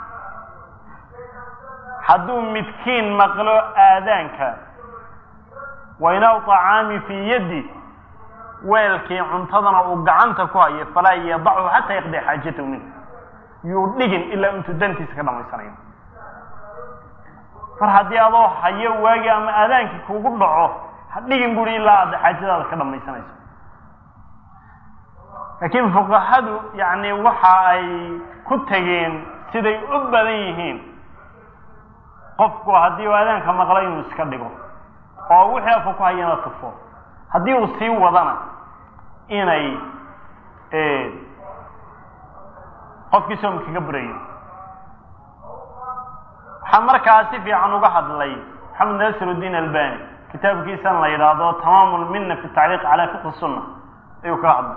Speaker 1: hadduu midkiin maqlo aadaanka wainaw طacaami fii yaddi weelkii cuntadana uu gacanta ku hayo falaa yadachu xataa yaqdi xaajatahu minh yuu dhigin ilaa intuu dantiisa ka dhamaysanayo mar haddii adoo hayo waagi ama aadaankii kugu dhaco ha dhigin buri ilaa aad xaajadaada ka dhamaysanayso laakiin fuqahadu yani waxa ay ku tegeen siday u badan yihiin qofku haddii uu aadaanka maqlo inuu iska dhigo oo wixii afka ku hayana tufo haddii uu sii wadana inay qofkii soom kaga burayo waxaa markaa si fiican uga hadlay maxamed nasiruddiin albani kitaabkiisan la yidhaahdo tamaam lmina fi tacliiq cala fiqhi sunna ayuu kaga hadlay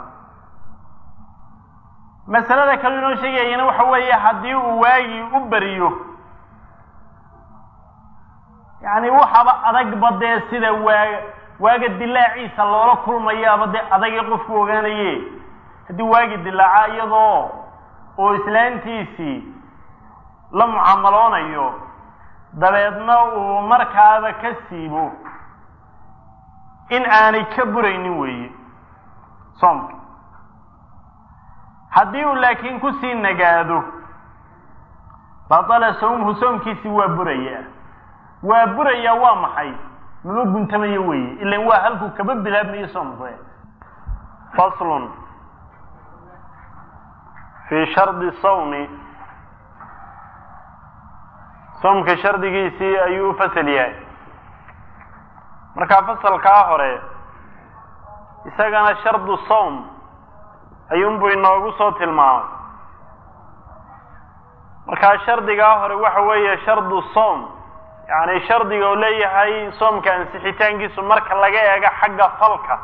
Speaker 1: masalada kale inoo sheegayana waxa weeye haddii uu waagii u beriyo yani waxaba adagba dee sida waa waaga dilaaciisa loola kulmayaaba dee adagii qofku ogaanaye haddii waagi dilaaca iyadoo oo islaantiisii la mucaamaloonayo dabeedna uu markaaba ka siibo in aanay ka buraynin weeye soomka haddii uu laakiin kusii nagaado batala sawmuhu soomkiisii waa buraya waa buraya waa maxay mama guntamayo weeye ilan waa halkuu kaba bilaabmayo soomku faslun fi shardi sawmi soomka shardigiisii ayuu u fasal yahay markaa fasalkaa hore isagana shardu sawm ayuunbuu inoogu soo tilmaamay markaa shardigaa hore waxa weeye shardu sawm yacni shardiga uu leeyahay soomka ansixitaankiisu marka laga eego xagga falka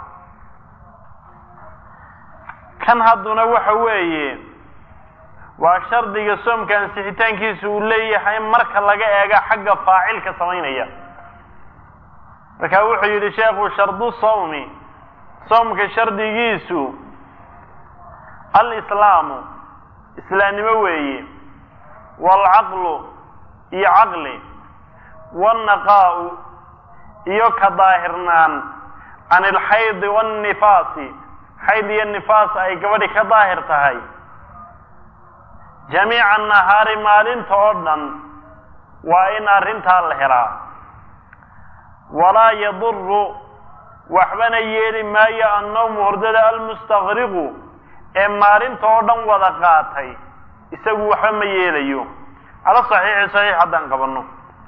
Speaker 1: kan hadduna waxa weeye waa shardiga soomka ansixitaankiisu uu leeyahay marka laga eego xagga faacilka samaynaya marka wuxuu yidhi sheekhu shardu sawmi soomka shardigiisu alislaamu islaamnimo weeye waalcaqlu iyo caqli waalnaqaa'u iyo ka daahirnaan can ilxaydi waannifaasi xayd iyo nifaas ay gabadhi ka daahir tahay jamiica nahaari maalinta oo dhan waa in arrintaa la helaa walaa yaduru waxbana yeeli maayo annawmu hordada almustakriqu ee maalinta oo dhan wada qaatay isagu waxba ma yeelayo cala saxiixi saxiix haddaan qabanno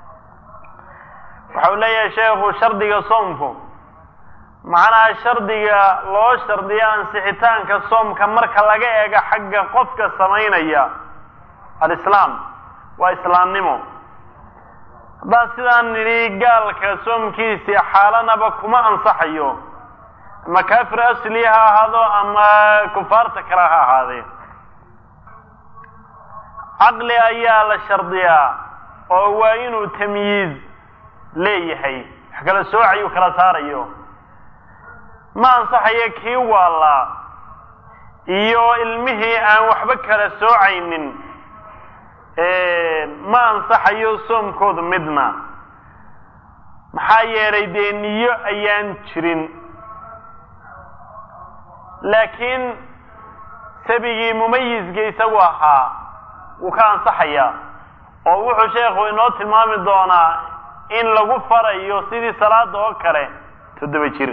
Speaker 1: waxau leeyahay sheekhu shardiga soomku macnaha shardiga loo shardiyo ansixitaanka soomka marka laga eego xagga qofka samaynaya alislaam waa islaamnimo haddaan sidaan nidhi gaalka soomkiisii xaalanaba kuma ansaxayo ama kaafir asli ha ahaado ama kufaarta kale ha ahaadee caqli ayaa la shardiyaa oo waa inuu tamyiiz leeyahay wax kala soocayu kala saarayo ma ansaxayo kii waalaa iyo ilmihii aan waxba kala soocaynin ma ansaxayo soomkooda midna maxaa yeelay dee niyo ayaan jirin laakiin sabigii mumayizka isagu ahaa wuu ka ansaxayaa oo wuxuu sheekhu inoo tilmaami doonaa in lagu farayo sidii salaada oo kale toddoba jir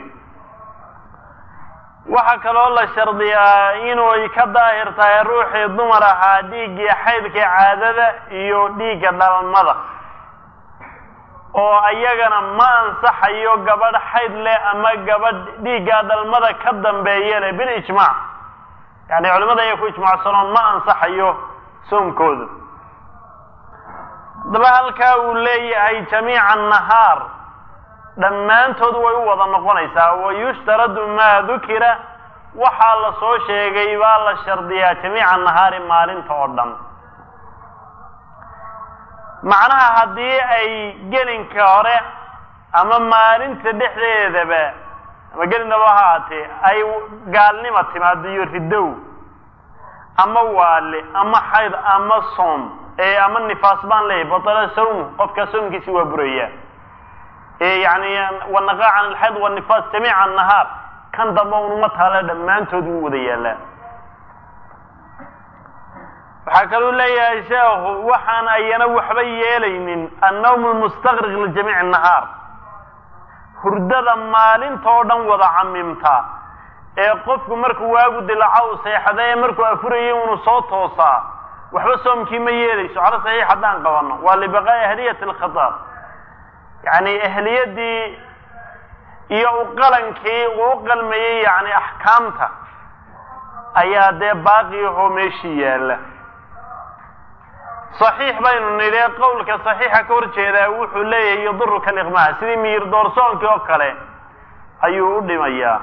Speaker 1: waxaa kaloo la shardiyaa inuu ka daahir tahay ruuxii dumar ahaa dhiiggii xaydkii caadada iyo dhiigga dhalmada oo ayagana ma ansaxayo gabadh xayd leh ama gabadh dhiigga dhalmada ka dambeeya leh bilijmaac yani culimada ayaa ku ijmaacsanoon ma ansaxayo soomkooda haddaba halkaa uu leeyahay jamiica nahaar dhammaantood way u wada noqonaysaa wayushtaradu maa dukira waxaa la soo sheegay baa la shardiyaa jamiica nahaari maalinta oo dhan macnaha haddii ay gelinka hore ama maalinta dhexdeedaba ama gelindaba ha haatee ay gaalnima timaado iyo ridow ama waale ama xayd ama soom ee ama nifaas baan leeyahy batala sawmu qofkaa soomkiisi waa buraya yani wanaqa can alxayd wanifaas jamiica nahaar kan damba unuma taale dhammaantood wuu wada yaalaa waxaa kaluu leeyahay sheekhu waxaan ayana waxba yeelaynin annawm lmustaqriq lijamiici nahaar hurdada maalinta oo dhan wada camimta ee qofku markuu waagu dilaco u seexda ee markuu afurayay unu soo toosaa waxba soomkii ma yeelayso cala saxiix haddaan qabanno waa libaqaa'i ahliyati alkhitaab yacni ahliyadii iyo uqalankii uu u qalmayey yacni axkaamta ayaa dee baaqi ahoo meeshii yaalla saxiix baynu nidhi qowlka saxiixa ka hor jeedaa wuxuu leeyahay yaduruka aliqmaa sidii miyir doorsoonkii oo kale ayuu u dhimayaa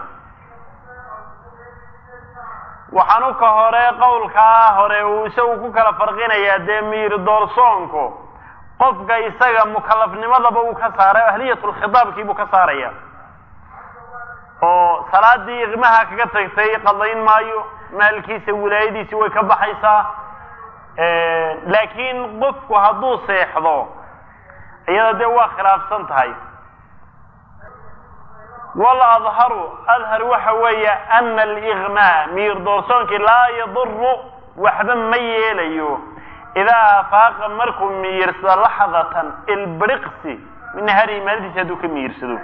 Speaker 1: waxaanu ka hore qowlkaa hore uu isagu ku kala farqinayaa dee miyir doorsoonku qofka isaga mukalafnimadaba uu ka saaray ahliyatulkhitaabkii buu ka saaraya oo salaadii iqmaha kaga tagtay qadayn maayo maalkiisa wilaayadiisi way ka baxaysaa laakiin qofku hadduu seexdo iyada dee waa khilaafsan tahay waladharu adhar waxa weeye ana aliqmaa miyir doorsoonkii laa yaduru waxba ma yeelayo idaa afaaqa markuu miyirsado laxdatan ilbriqsi min naharihi maalintiisa hadduu ka miyirsado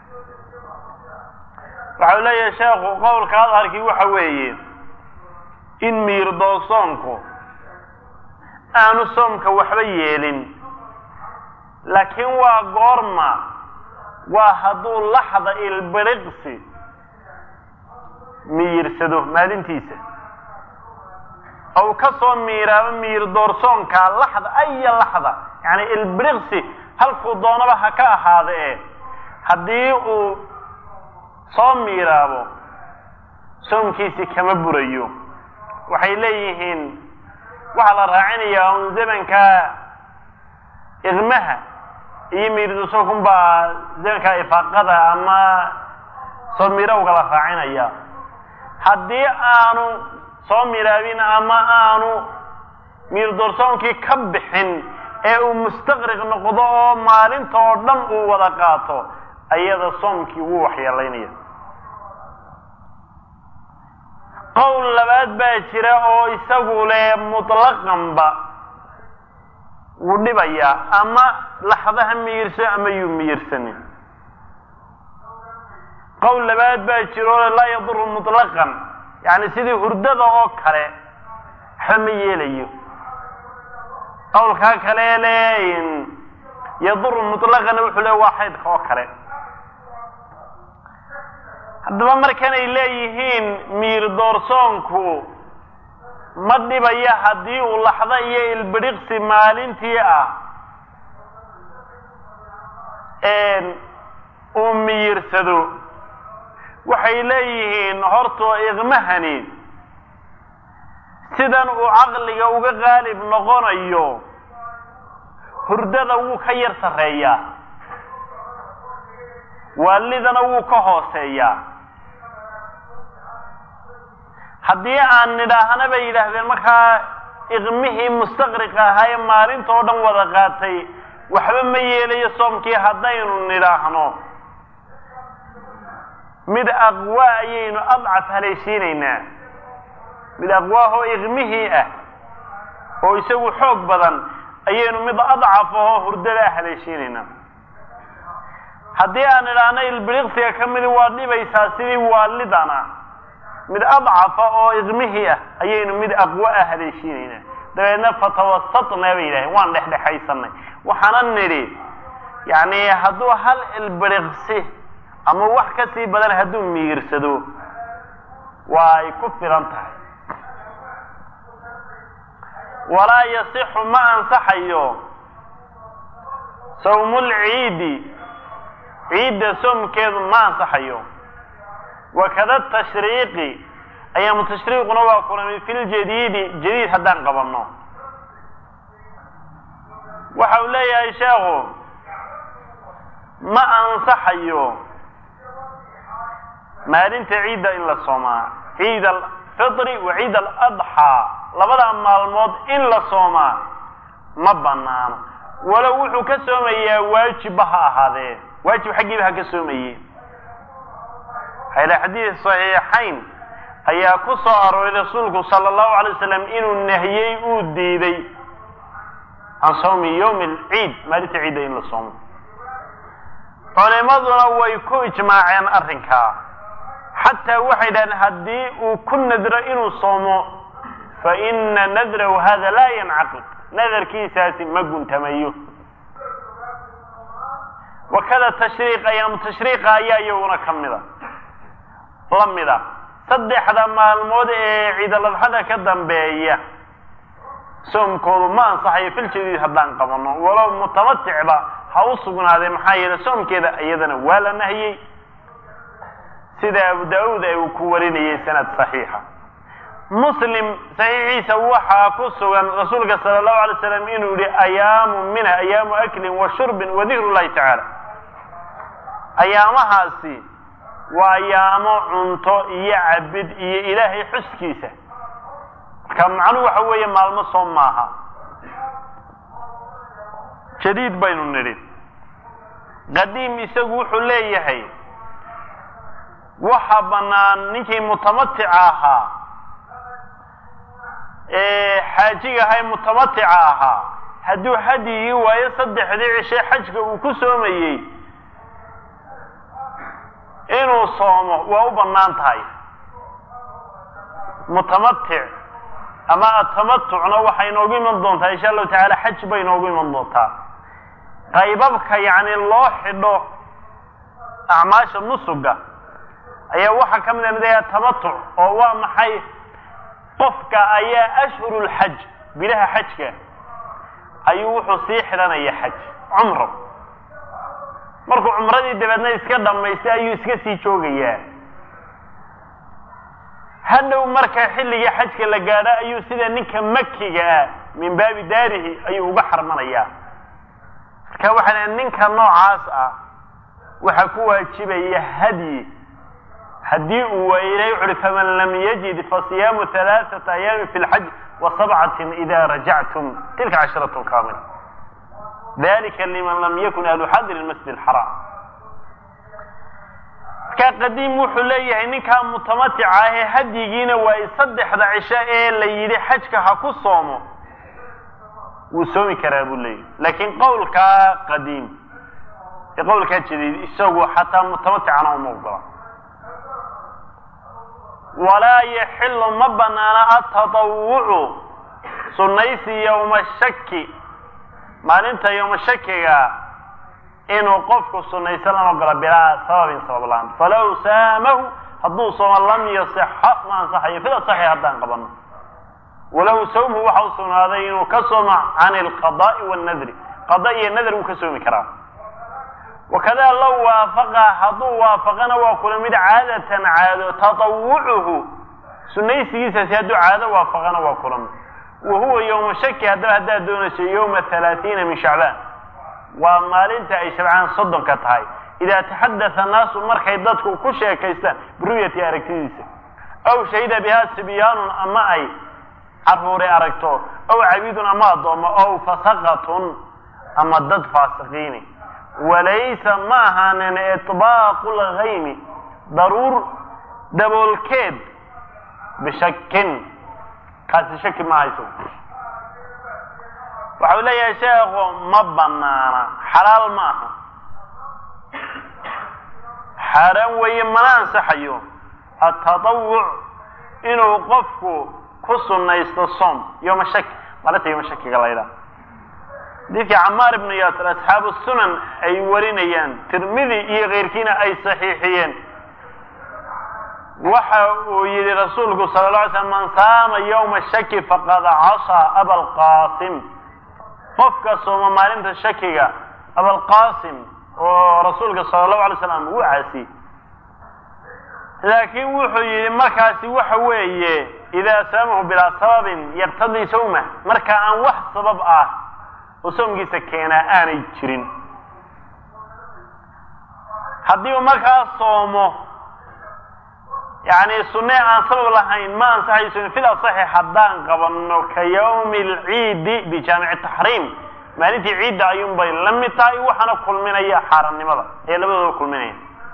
Speaker 1: waxau leeyahay sheekhu qowlka adharkii waxa weeye in miyir doorsoonku aanu soomka waxba yeelin laakiin waa goorma waa hadduu laxda ilbiriqsi miyirsado maalintiisa ou ka soo miiraabo miyir doorsoonkaa laxda aya laxda yacni ilbiriqsi halkuu doonaba ha ka ahaada e haddii uu soo miiraabo soomkiisi kama burayo waxay leeyihiin waxaa la raacinayaa un zamanka iqmaha iyo miirdusokun baa zamanka ifaaqada ama soo miirowga la raacinaya haddii aanu soo miraabin ama aanu miirdoorsoonkii ka bixin ee uu mustaqriq noqdo oo maalinta oo dhan uu wada qaato ayada soomkii wuu waxyeelaynaya qowl labaad baa jira oo isagu leh mutlaqanba wuu dhibayaa ama laxdaha miyirso ama yuu miyirsanin qowl labaad baa jira oo laa yaduru mutlaqan yacni sidii hurdada oo kale waxba ma yeelayo qowlkaa kale le yaduru mutlaqana wuxuu le waa xaydka oo kale haddaba markanay leeyihiin miir doorsoonku ma dhibaya haddii uu laxdo iyo ilbidhiqsi maalintii ah uu miyirsado waxay leeyihiin hortoo iqmahani sidan uu caqliga uga qaalib noqonayo hurdada wuu ka yar sarreeyaa waalidana wuu ka hooseeyaa haddii aan nidhaahna bay yidhaahdeen markaa iqmihii mustaqriqa ahaa ee maalinta oo dhan wada qaatay waxba ma yeelayo soomkii haddaynu nidhaahno mid aqwa ayaynu adcaf haleeshiinaynaa mid aqwaahoo iqmihii ah oo isagu xoog badan ayaynu mid adcaf ahoo hurdada ah haleeshiinaynaa haddii aan idhaahno ilbiriqsiga ka midi waa dhibaysaa sidii waalidana mid adcafa oo iqmihii ah ayaynu mid aqwa ah haleeshiinaynaa dabeedna fatawasatna bay yidhaaheen waan dhexdhexaysanay waxaana nidhi yacni hadduu hal ilbiriqsi ama wax ka sii badan hadduu miyirsado waa ay ku filan tahay walaa yasixu ma ansaxayo sawmulciidi ciidda soomkeedu ma ansaxayo wakada tashriiqi ayaamu tashriiquna waa kulamay fi ljadiidi jadiid haddaan qabanno waxa uu leeyahay sheekhu ma ansaxayo maalinta ciidda in la soomaa ciid alfitri wa ciid aladxaa labada maalmood in la soomaa ma banaano walow wuxuu ka soomayaa waajibba ha ahaadee waajib xaggiiba ha ka soomaye hayla xadiid saxiixayn ayaa ku soo arooray rasuulku sala allahu alay wasalam inuu nahiyey uu diiday can sawmi yowmi alciid maalinta ciidda in la soomo culimaduna way ku ijmaaceen arrinkaa xataa waxay dhahdeen haddii uu ku nadro inuu soomo faina nadrahu hada laa yancaqid nadarkiisaasi ma guntamayo wakada tashriiq ayaamu tashriiqa ayaa iyaguna ka mida la mida saddexda maalmood ee ciidaladxada ka dambeeya soomkoodu ma ansaxayo fil jadiid haddaan qabano walow mutamaticba ha u sugnaadee maxaa yeele soomkeeda iyadana waa la nahiyey sida abu da-uud ay uu ku warinayay sanad saxiixa muslim saxiixiisa waxaa ku sugan rasuulka sala allahu alay slam inuu yihi ayaamu mina ayaamu aklin wa shurbin wa dikru llahi tacaala ayaamahaasi waa ayaamo cunto iyo cabid iyo ilaahay xuskiisa marka macnuhu waxa weeye maalmo soom maaha jadiid baynu nidhi qadiim isagu wuxuu leeyahay waxa bannaan ninkii mutamatica ahaa ee xaajiga ahaa ee mutamatica ahaa hadduu hadyigii waayo saddexdii cishe xajka uu ku soomayey inuu soomo waa u bannaan tahay mutamatic ama atamatucna waxay inoogu iman doontaa insha allahu tacaala xaj bay inoogu iman doontaa qaybabka yacni loo xidho acmaasha nusuga ayaa waxaa ka mid a midaya tamatuc oo waa maxay qofka ayaa ashhuru lxaj bilaha xajka ayuu wuxuu sii xidhanaya xaj cumro markuu cumradii dabeedna iska dhammaystay ayuu iska sii joogayaa hadhow marka xilligii xajka la gaadho ayuu sida ninka makiga ah min baabi daarihi ayuu uga xarmanayaa marka waxaa leeay ninka noocaas ah waxaa ku waajibaya hadyi haddii uu waayo ilahay wuxu uhi faman lam yajid fasiyaamu halaaثata ayaami fi lxaj wa sabcatin ida rajactum tilka casharatun kaamila dalika liman lam yakun ahlu xadir masjid xaraam markaa qadiim wuxuu leeyahay ninkaa mutamatica ahee hadyigiina waa saddexda cisho ee la yidhi xajka ha ku soomo wuu soomi karaa buu leeyahy laakiin qowlkaa qadiim ee qowlkaa jadiid isagu xataa mutamaticana uma ogola walaa yaxilu ma banaana atatawucu sunnaysi yowma shaki maalinta yowma shakiga inuu qofku sunnaysan lama ogola bilaa sababin sabab la-aan falaw saamahu hadduu sooma lam yasixa ma ansaxayo fida saxi haddaan qabano walahu sawmhu waxa u sugnaaday inuu ka soomo can alqada'i wannadri qada iyo nadr wuu ka soomi karaa wakada low waafaqa hadduu waafaqana waa kula mid caadatan caado tatawucuhu sunaysigiisaasi hadduu caado waafaqana waa kula mid wa huwa yowma shaki haddaba haddaad doonayso yowma halaatiina min shacbaan waa maalinta ay shabcaan soddonka tahay idaa taxadatha annaasu markay dadku ku sheekaystaan biruyati aragtidiisa aw shahida bihaa sibyaanun ama ay caruuray aragto aw cabidun ama addoomo aw fasaqatun ama dad faasiqiini walaysa ma ahaanin iطbaaqu lgaymi daruur daboolkeed bishakin kaasi shaki ma hayso waxau leeyahay sheekhu ma banaana xalaal ma aha xaaraan weeye mana ansaxayo atatawuc inuu qofku ku sunaysto soom yoma shaki maalinta yoma shakiga laydhaa xadiidkii camaar ibnu yaasir asxaabu sunan ay warinayaan tirmidi iyo keyrkiina ay saxiixiyeen waxa uu yihi rasuulku sala la alay slam man saama yowma shaki faqad casaa abalqaasim qofka sooma maalinta shakiga abalqaasim oo rasuulka sala allahu alay slam uu caasiyey laakiin wuxuu yihi markaasi waxa weeye idaa saamahu bilaa sababin yaqtadii sawma marka aan wax sabab ah oo soomkiisa keenaa aanay jirin haddii uu markaa soomo yani sunne aan sabab lahayn ma ansaxayso fil asaxi haddaan qabano ka yawmi alciidi bijaamici taxriim maalintii ciidda ayuun bay la mid tahay waxaana kulminaya xaarannimada ee labadooda kulminaya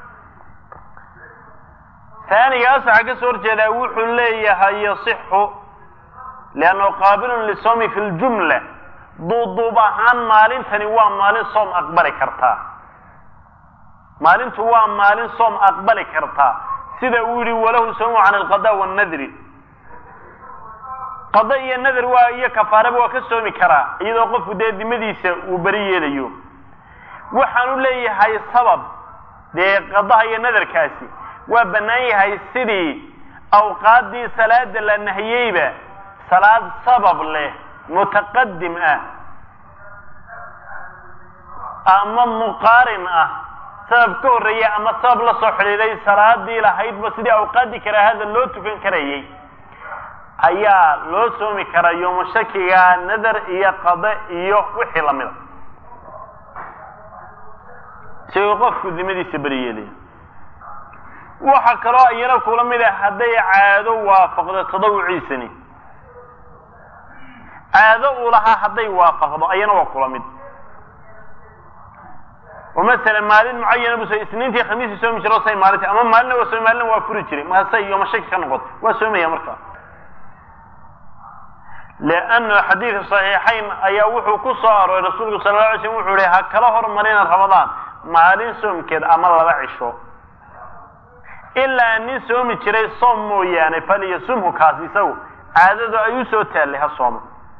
Speaker 1: taanigaas waxaa ka soo horjeedaa wuxuu leeyahay yasixu liannahu qaabilun lisoomi fi ljumla duuduub ahaan maalintani waa maalin soom aqbali kartaa maalintu waa maalin soom aqbali kartaa sida uu yihi walahu sawmu can alqada wannadri qado iyo nadar waa iyo kafaaraba waa ka soomi karaa iyadoo qofku dee dimadiisa uu beri yeelayo waxaanu leeyahay sabab dee qadaha iyo nadarkaasi waa bannaan yahay sidii awqaaddii salaada la nahiyeyba salaad sabab leh mutaqadim ah ama muqaarin ah sabab ka horreeya ama sabab la soo xidhiiday salaadii lahaydba sidii awqaaddii karaahada loo tukan karayay ayaa loo soomi karaa yooma shakiga nadar iyo qade iyo wixii lamida si uu qofku dimadiisa beri yeelaya waxa kaloo iyana kula mid ah hadday caado waafaqdo tadawuciisani caado uu lahaa hadday waafaqdo ayana waa kula mid oo masalan maalin mucayana buu so isniintii khamiisii soomi jiro say maalinta ama maalina waa soomi maalina waa furi jiray mahasay yooma shaki ka noqoto waa soomaya markaa leanna xadiidka saxiixayn ayaa wuxuu ku soo arooray rasuulku sala alla alay slm wuxuu ihi ha kala hormarina ramadaan maalin soomkeed ama laba cisho ilaa nin soomi jiray soom mooyaane falyasumhu kaas isagu caadadu ay u soo taallay ha soomo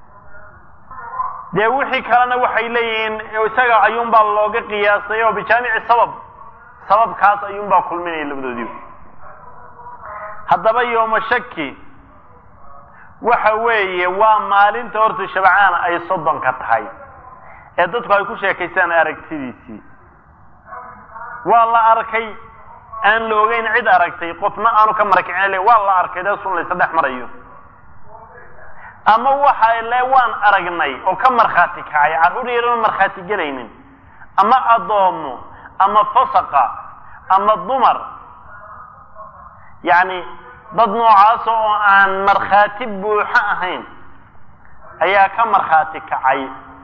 Speaker 1: dee wixii kalena waxay leeyihiin isaga ayuunbaa looga qiyaasay oo bijaamici sabab sababkaas ayuunbaa kulminaya labadoodiiba haddaba yooma shaki waxa weeye waa maalinta horta shabcaan ay soddonka tahay ee dadku ay ku sheekaystaan aragtidiisii waa la arkay aan la ogeyn cid aragtay qofna aanu ka marakicin le waa la arkay dee sun laysa dhex marayo ama waxa le waan aragnay oo ka markhaati kacay carruur yarana markhaati gelaynin ama addoomo ama fasaqa ama dumar yacni dad noocaas oo aan markhaati buuxo ahayn ayaa ka markhaati kacay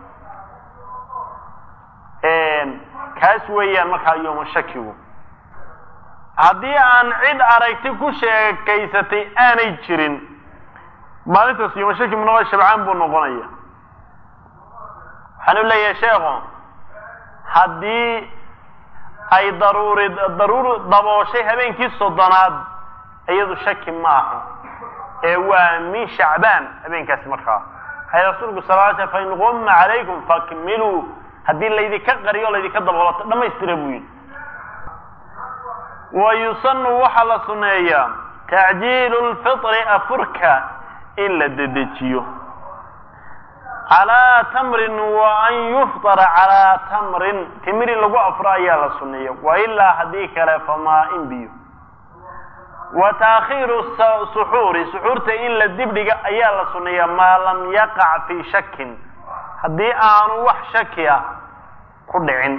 Speaker 1: kaas weeyaan markaa yooma shakigu haddii aan cid aragti ku sheekaysatay aanay jirin maalintaas yooma shaki munoqo shabcaan buu noqonaya waxaanu leeyahay sheekhu haddii ay daruuri daruur dabooshay habeenkii soddonaad iyadu shaki maaha ee waa min shacbaan habeenkaasi markaa waxay rasuulku sal ly sl fain gumma calaykum fakmiluu haddii laydinka qariyo o laydinka daboolato dhammaystira buu yidhi wa yusanu waxaa la suneeyaa tacjiilu lfitri afurka in la dedejiyo calaa tamrin wa an yuftara calaa tamrin timir in lagu afuro ayaa la suneeya wa ilaa haddii kale famaa in biyo wa taakhiiru suxuuri suxuurta in la dibdhiga ayaa la suneeya maa lam yaqac fii shakin haddii aanu wax shaki ah ku dhicin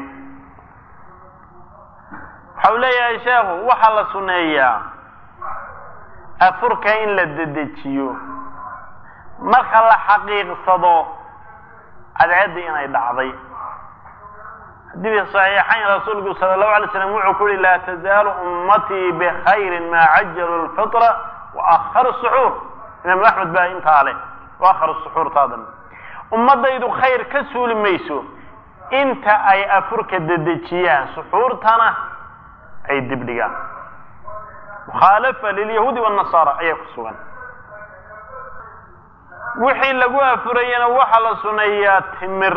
Speaker 1: waxau leeyahay sheekhu waxaa la suneeyaa afurka in la dedejiyo marka la xaqiiqsado cadceedda inay dhacday xadiidka saxiixayn rasuulku sala allahu alay slam wuxuu ku yihi laa tazaalu ummatii bikhayrin maa cajalu lfitra wa akharu suxuur imaam axmed baa intaa leh wa akharu suxuurtaadan ummadaydu khayr ka suuli mayso inta ay afurka dedejiyaan suxuurtana ay dibdhigaan mukhaalafa lilyahuudi wاnasaara ayaa ku sugan wixii lagu afurayana waxaa la suneeyaa timir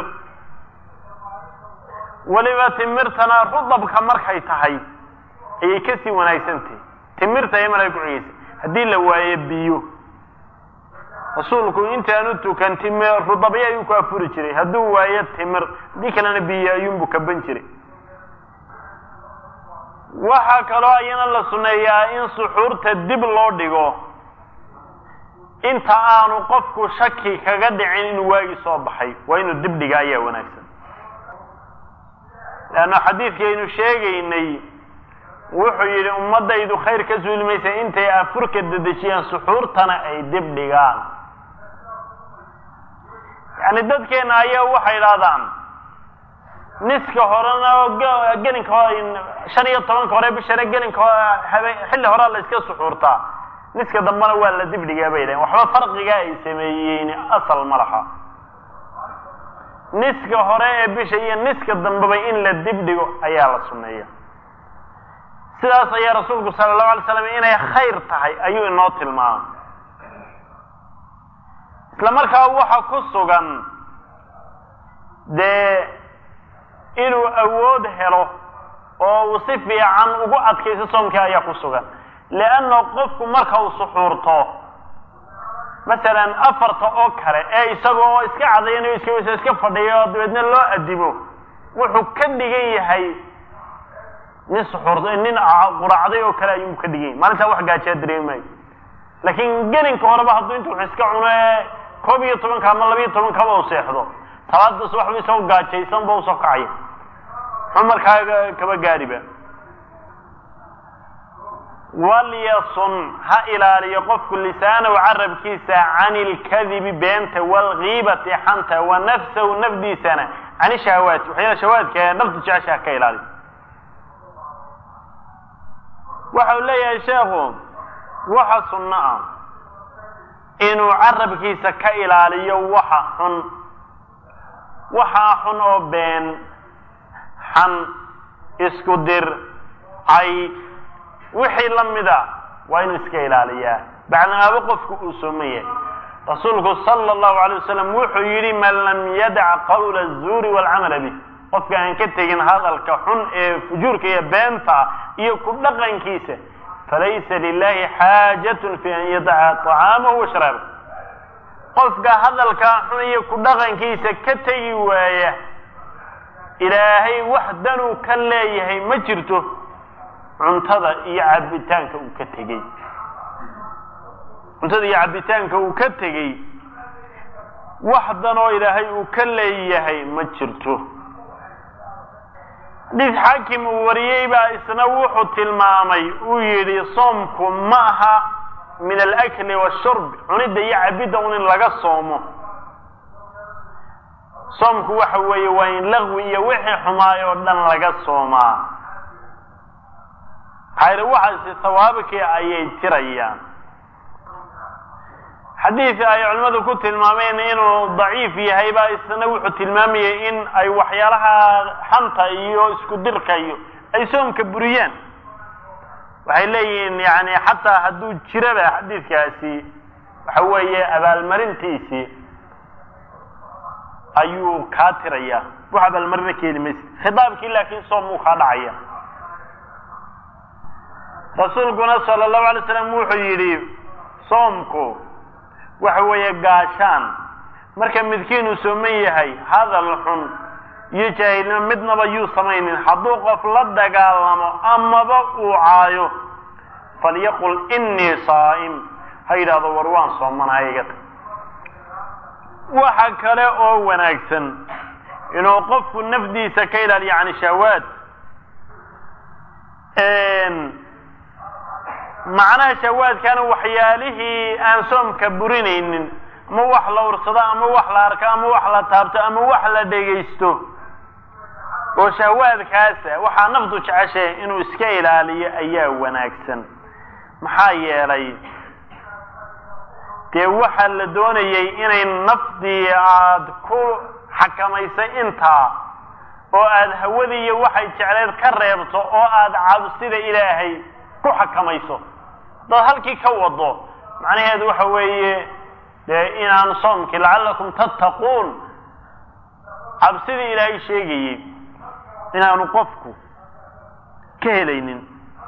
Speaker 1: weliba timirtana rudabka markay tahay ayay kasii wanaagsantahay timirta ay markay kucigaysa haddii la waayo biyo rasuulku intaanu tukan timir rudabyo ayuu ku afuri jiray hadduu waayo timir haddii kalena biyo ayuunbu kaban jiray waxaa kaloo ayana la suneeyaa in suxuurta dib loo dhigo inta aanu qofku shaki kaga dhicin inuu waagi soo baxay waa inuu dib dhiga ayaa wanaagsan leanna xadiidkaynu sheegaynay wuxuu yidhi ummaddaydu khayr ka suuli maysa intay afurka dedejiyaan suxuurtana ay dib dhigaan yacni dadkeena ayaa waxay idhahdaan niska horena gelinka shan iyo tobanka hore bishana gelinka habe xilli horea la iska suxuurtaa niska dambena waa la dibdhigaa bay dhahen waxba farqigaa ay sameeyeen asal ma laha niska hore ee bisha iyo niska dambeba in la dibdhigo ayaa la suneeya sidaas ayaa rasuulku sala allahu alay slam inay khayr tahay ayuu inoo tilmaamay isla markaa waxa ku sugan dee inuu awood helo oo uu si fiican ugu adkayso soomkii ayaa ku sugan leanna qofku marka uu suxuurto masalan afarta oo kale ee isagoo iska cadayanayo iska weyso iska fadhiya oo dabeedna loo adibo wuxuu ka dhigan yahay nin suxuur nin quraacday oo kale ayuu ka dhigan yahay maalintaa wax gaajaa dareemi maayo laakiin gelinka horeba hadduu inta wax iska cuno ee koob iyo tobanka ama labiiyo tobankaba u seexdo talaadaas waxba isagoo gaajaysan ba usoo kacaya muxuu markaa kaba gaariba walyasun ha ilaaliyo qofku lisaanahu carabkiisa can ilkadibi beenta waalgiibati xanta wa nafsahu nafdiisana can ishahawaati waxyaala shahawaadka ee naftu jeceshaha ka ilaaliyo waxa uu leeyahay sheekhu waxa sunno ah inuu carabkiisa ka ilaaliyo waxa xun waxaa xun oo been xan isku dir cay wixii la mida waa inuu iska ilaaliyaa bacdamaaba qofku uu sooman yahay rasuulku sala allahu alay wasalam wuxuu yidhi man lam yadac qawla azuuri waalcamala bih qofka aan ka tegin hadalka xun ee fujuurka iyo beenta iyo ku dhaqankiisa falaysa lilahi xaajatun fi an yadaca طacaamahu wa sharaaba qofka hadalkaa xun iyo ku dhaqankiisa ka tegi waaya ilaahay wax danuu ka leeyahay ma jirto cuntada iyo cabitaanka uu ka tegey cuntada iyo cabitaanka uu ka tegey wax danoo ilaahay uu ka leeyahay ma jirto xadiis xaakim uu wariyey baa isna wuxuu tilmaamay uu yidhi soomku ma aha min alakli washurb cunidda iyo cabidda un in laga soomo soomku waxa weeye waa in laqwi iyo wixii xumaay oo dhan laga soomaa maxaa waxaasi sawaabkii ayay tirayaan xadiid ay culimmadu ku tilmaameen inuu daciif yahay baa isna wuxuu tilmaamayay in ay waxyaalaha xanta iyo isku dirka iyo ay soomka buriyaan waxay leeyihiin yani xataa hadduu jiraba xadiidkaasi waxa weeye abaalmarintiisii ayuu kaa tiraya wax abaalmarina keeni maysa khitaabkii laakiin soom uu kaa dhacaya rasuulkuna sala allahu alay slam wuxuu yidhi soomku waxa weeye gaashaan marka midkiin uu sooman yahay hadal xun iyo jaahilnimo midnaba yuu samaynin hadduu qof la dagaalamo amaba uu caayo falyaqul innii saa'im ha yidhahdo war waan soomanahay iga tag waxa kale oo wanaagsan inuu qofku nafdiisa ka ilaaliyo can shahawaad macnaha shahawaadkana waxyaalihii aan soomka burinaynin ama wax la ursado ama wax la arko ama wax la taabto ama wax la dhegaysto oo shahawaadkaasa waxaa naftu jeceshahay inuu iska ilaaliyo ayaa wanaagsan maxaa yeelay dee waxaa la doonayay inay nafdii aada ku xakamaysay intaa oo aada hawadii iyo waxay jecleed ka reebto oo aada cabsida ilaahay ku xakamayso haddaad halkii ka wado macnaheedu waxa weeye dee inaan soomkii lacallakum tattaquun cabsidii ilaahay sheegayey inaanu qofku ka helaynin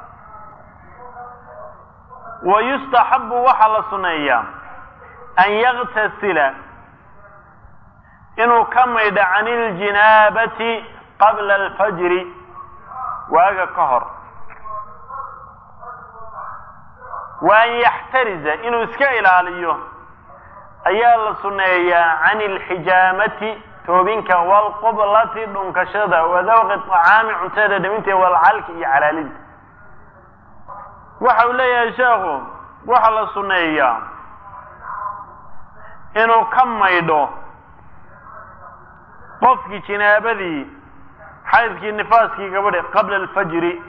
Speaker 1: wa yustaxabu waxaa la suneeyaa an yaktasila inuu ka maydho can iljinaabati qabla alfajri waaga ka hor wa an yaxtariza inuu iska ilaaliyo ayaa la suneeyaa can ilxijaamati toobinka waalqublati dhunkashada wa dawqi طacaami cuntada dhaminteeda waalcalki iyo calaalinta waxa uu leeyahay sheekhu waxaa la suneeyaa inuu ka maydho qofkii jinaabadii xaydkii nifaaskii gabadhi qabla alfajri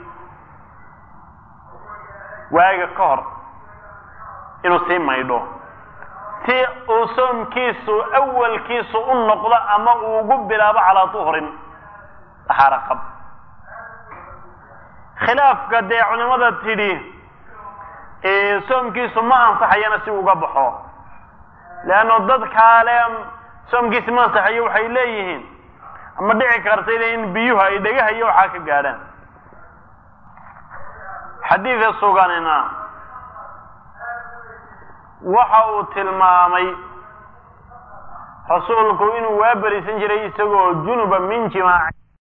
Speaker 1: waaga ka hor inuu sii maydho si uu soomkiisu awalkiisu u noqdo ama uu ugu bilaabo calaa duhrin daxaaro qab khilaafka dee culimada tidhi soomkiisu ma ansaxayana si uga baxo leanno dadkaa le soomkiisi ma ansaxayo waxay leeyihiin ama dhici kartayna in biyuhu ay dhagaha iyo waxaa ka gaadhaan xadiidka suganina waxa uu tilmaamay rasuulku inuu waa berisan jiray isagoo junuba min jimaac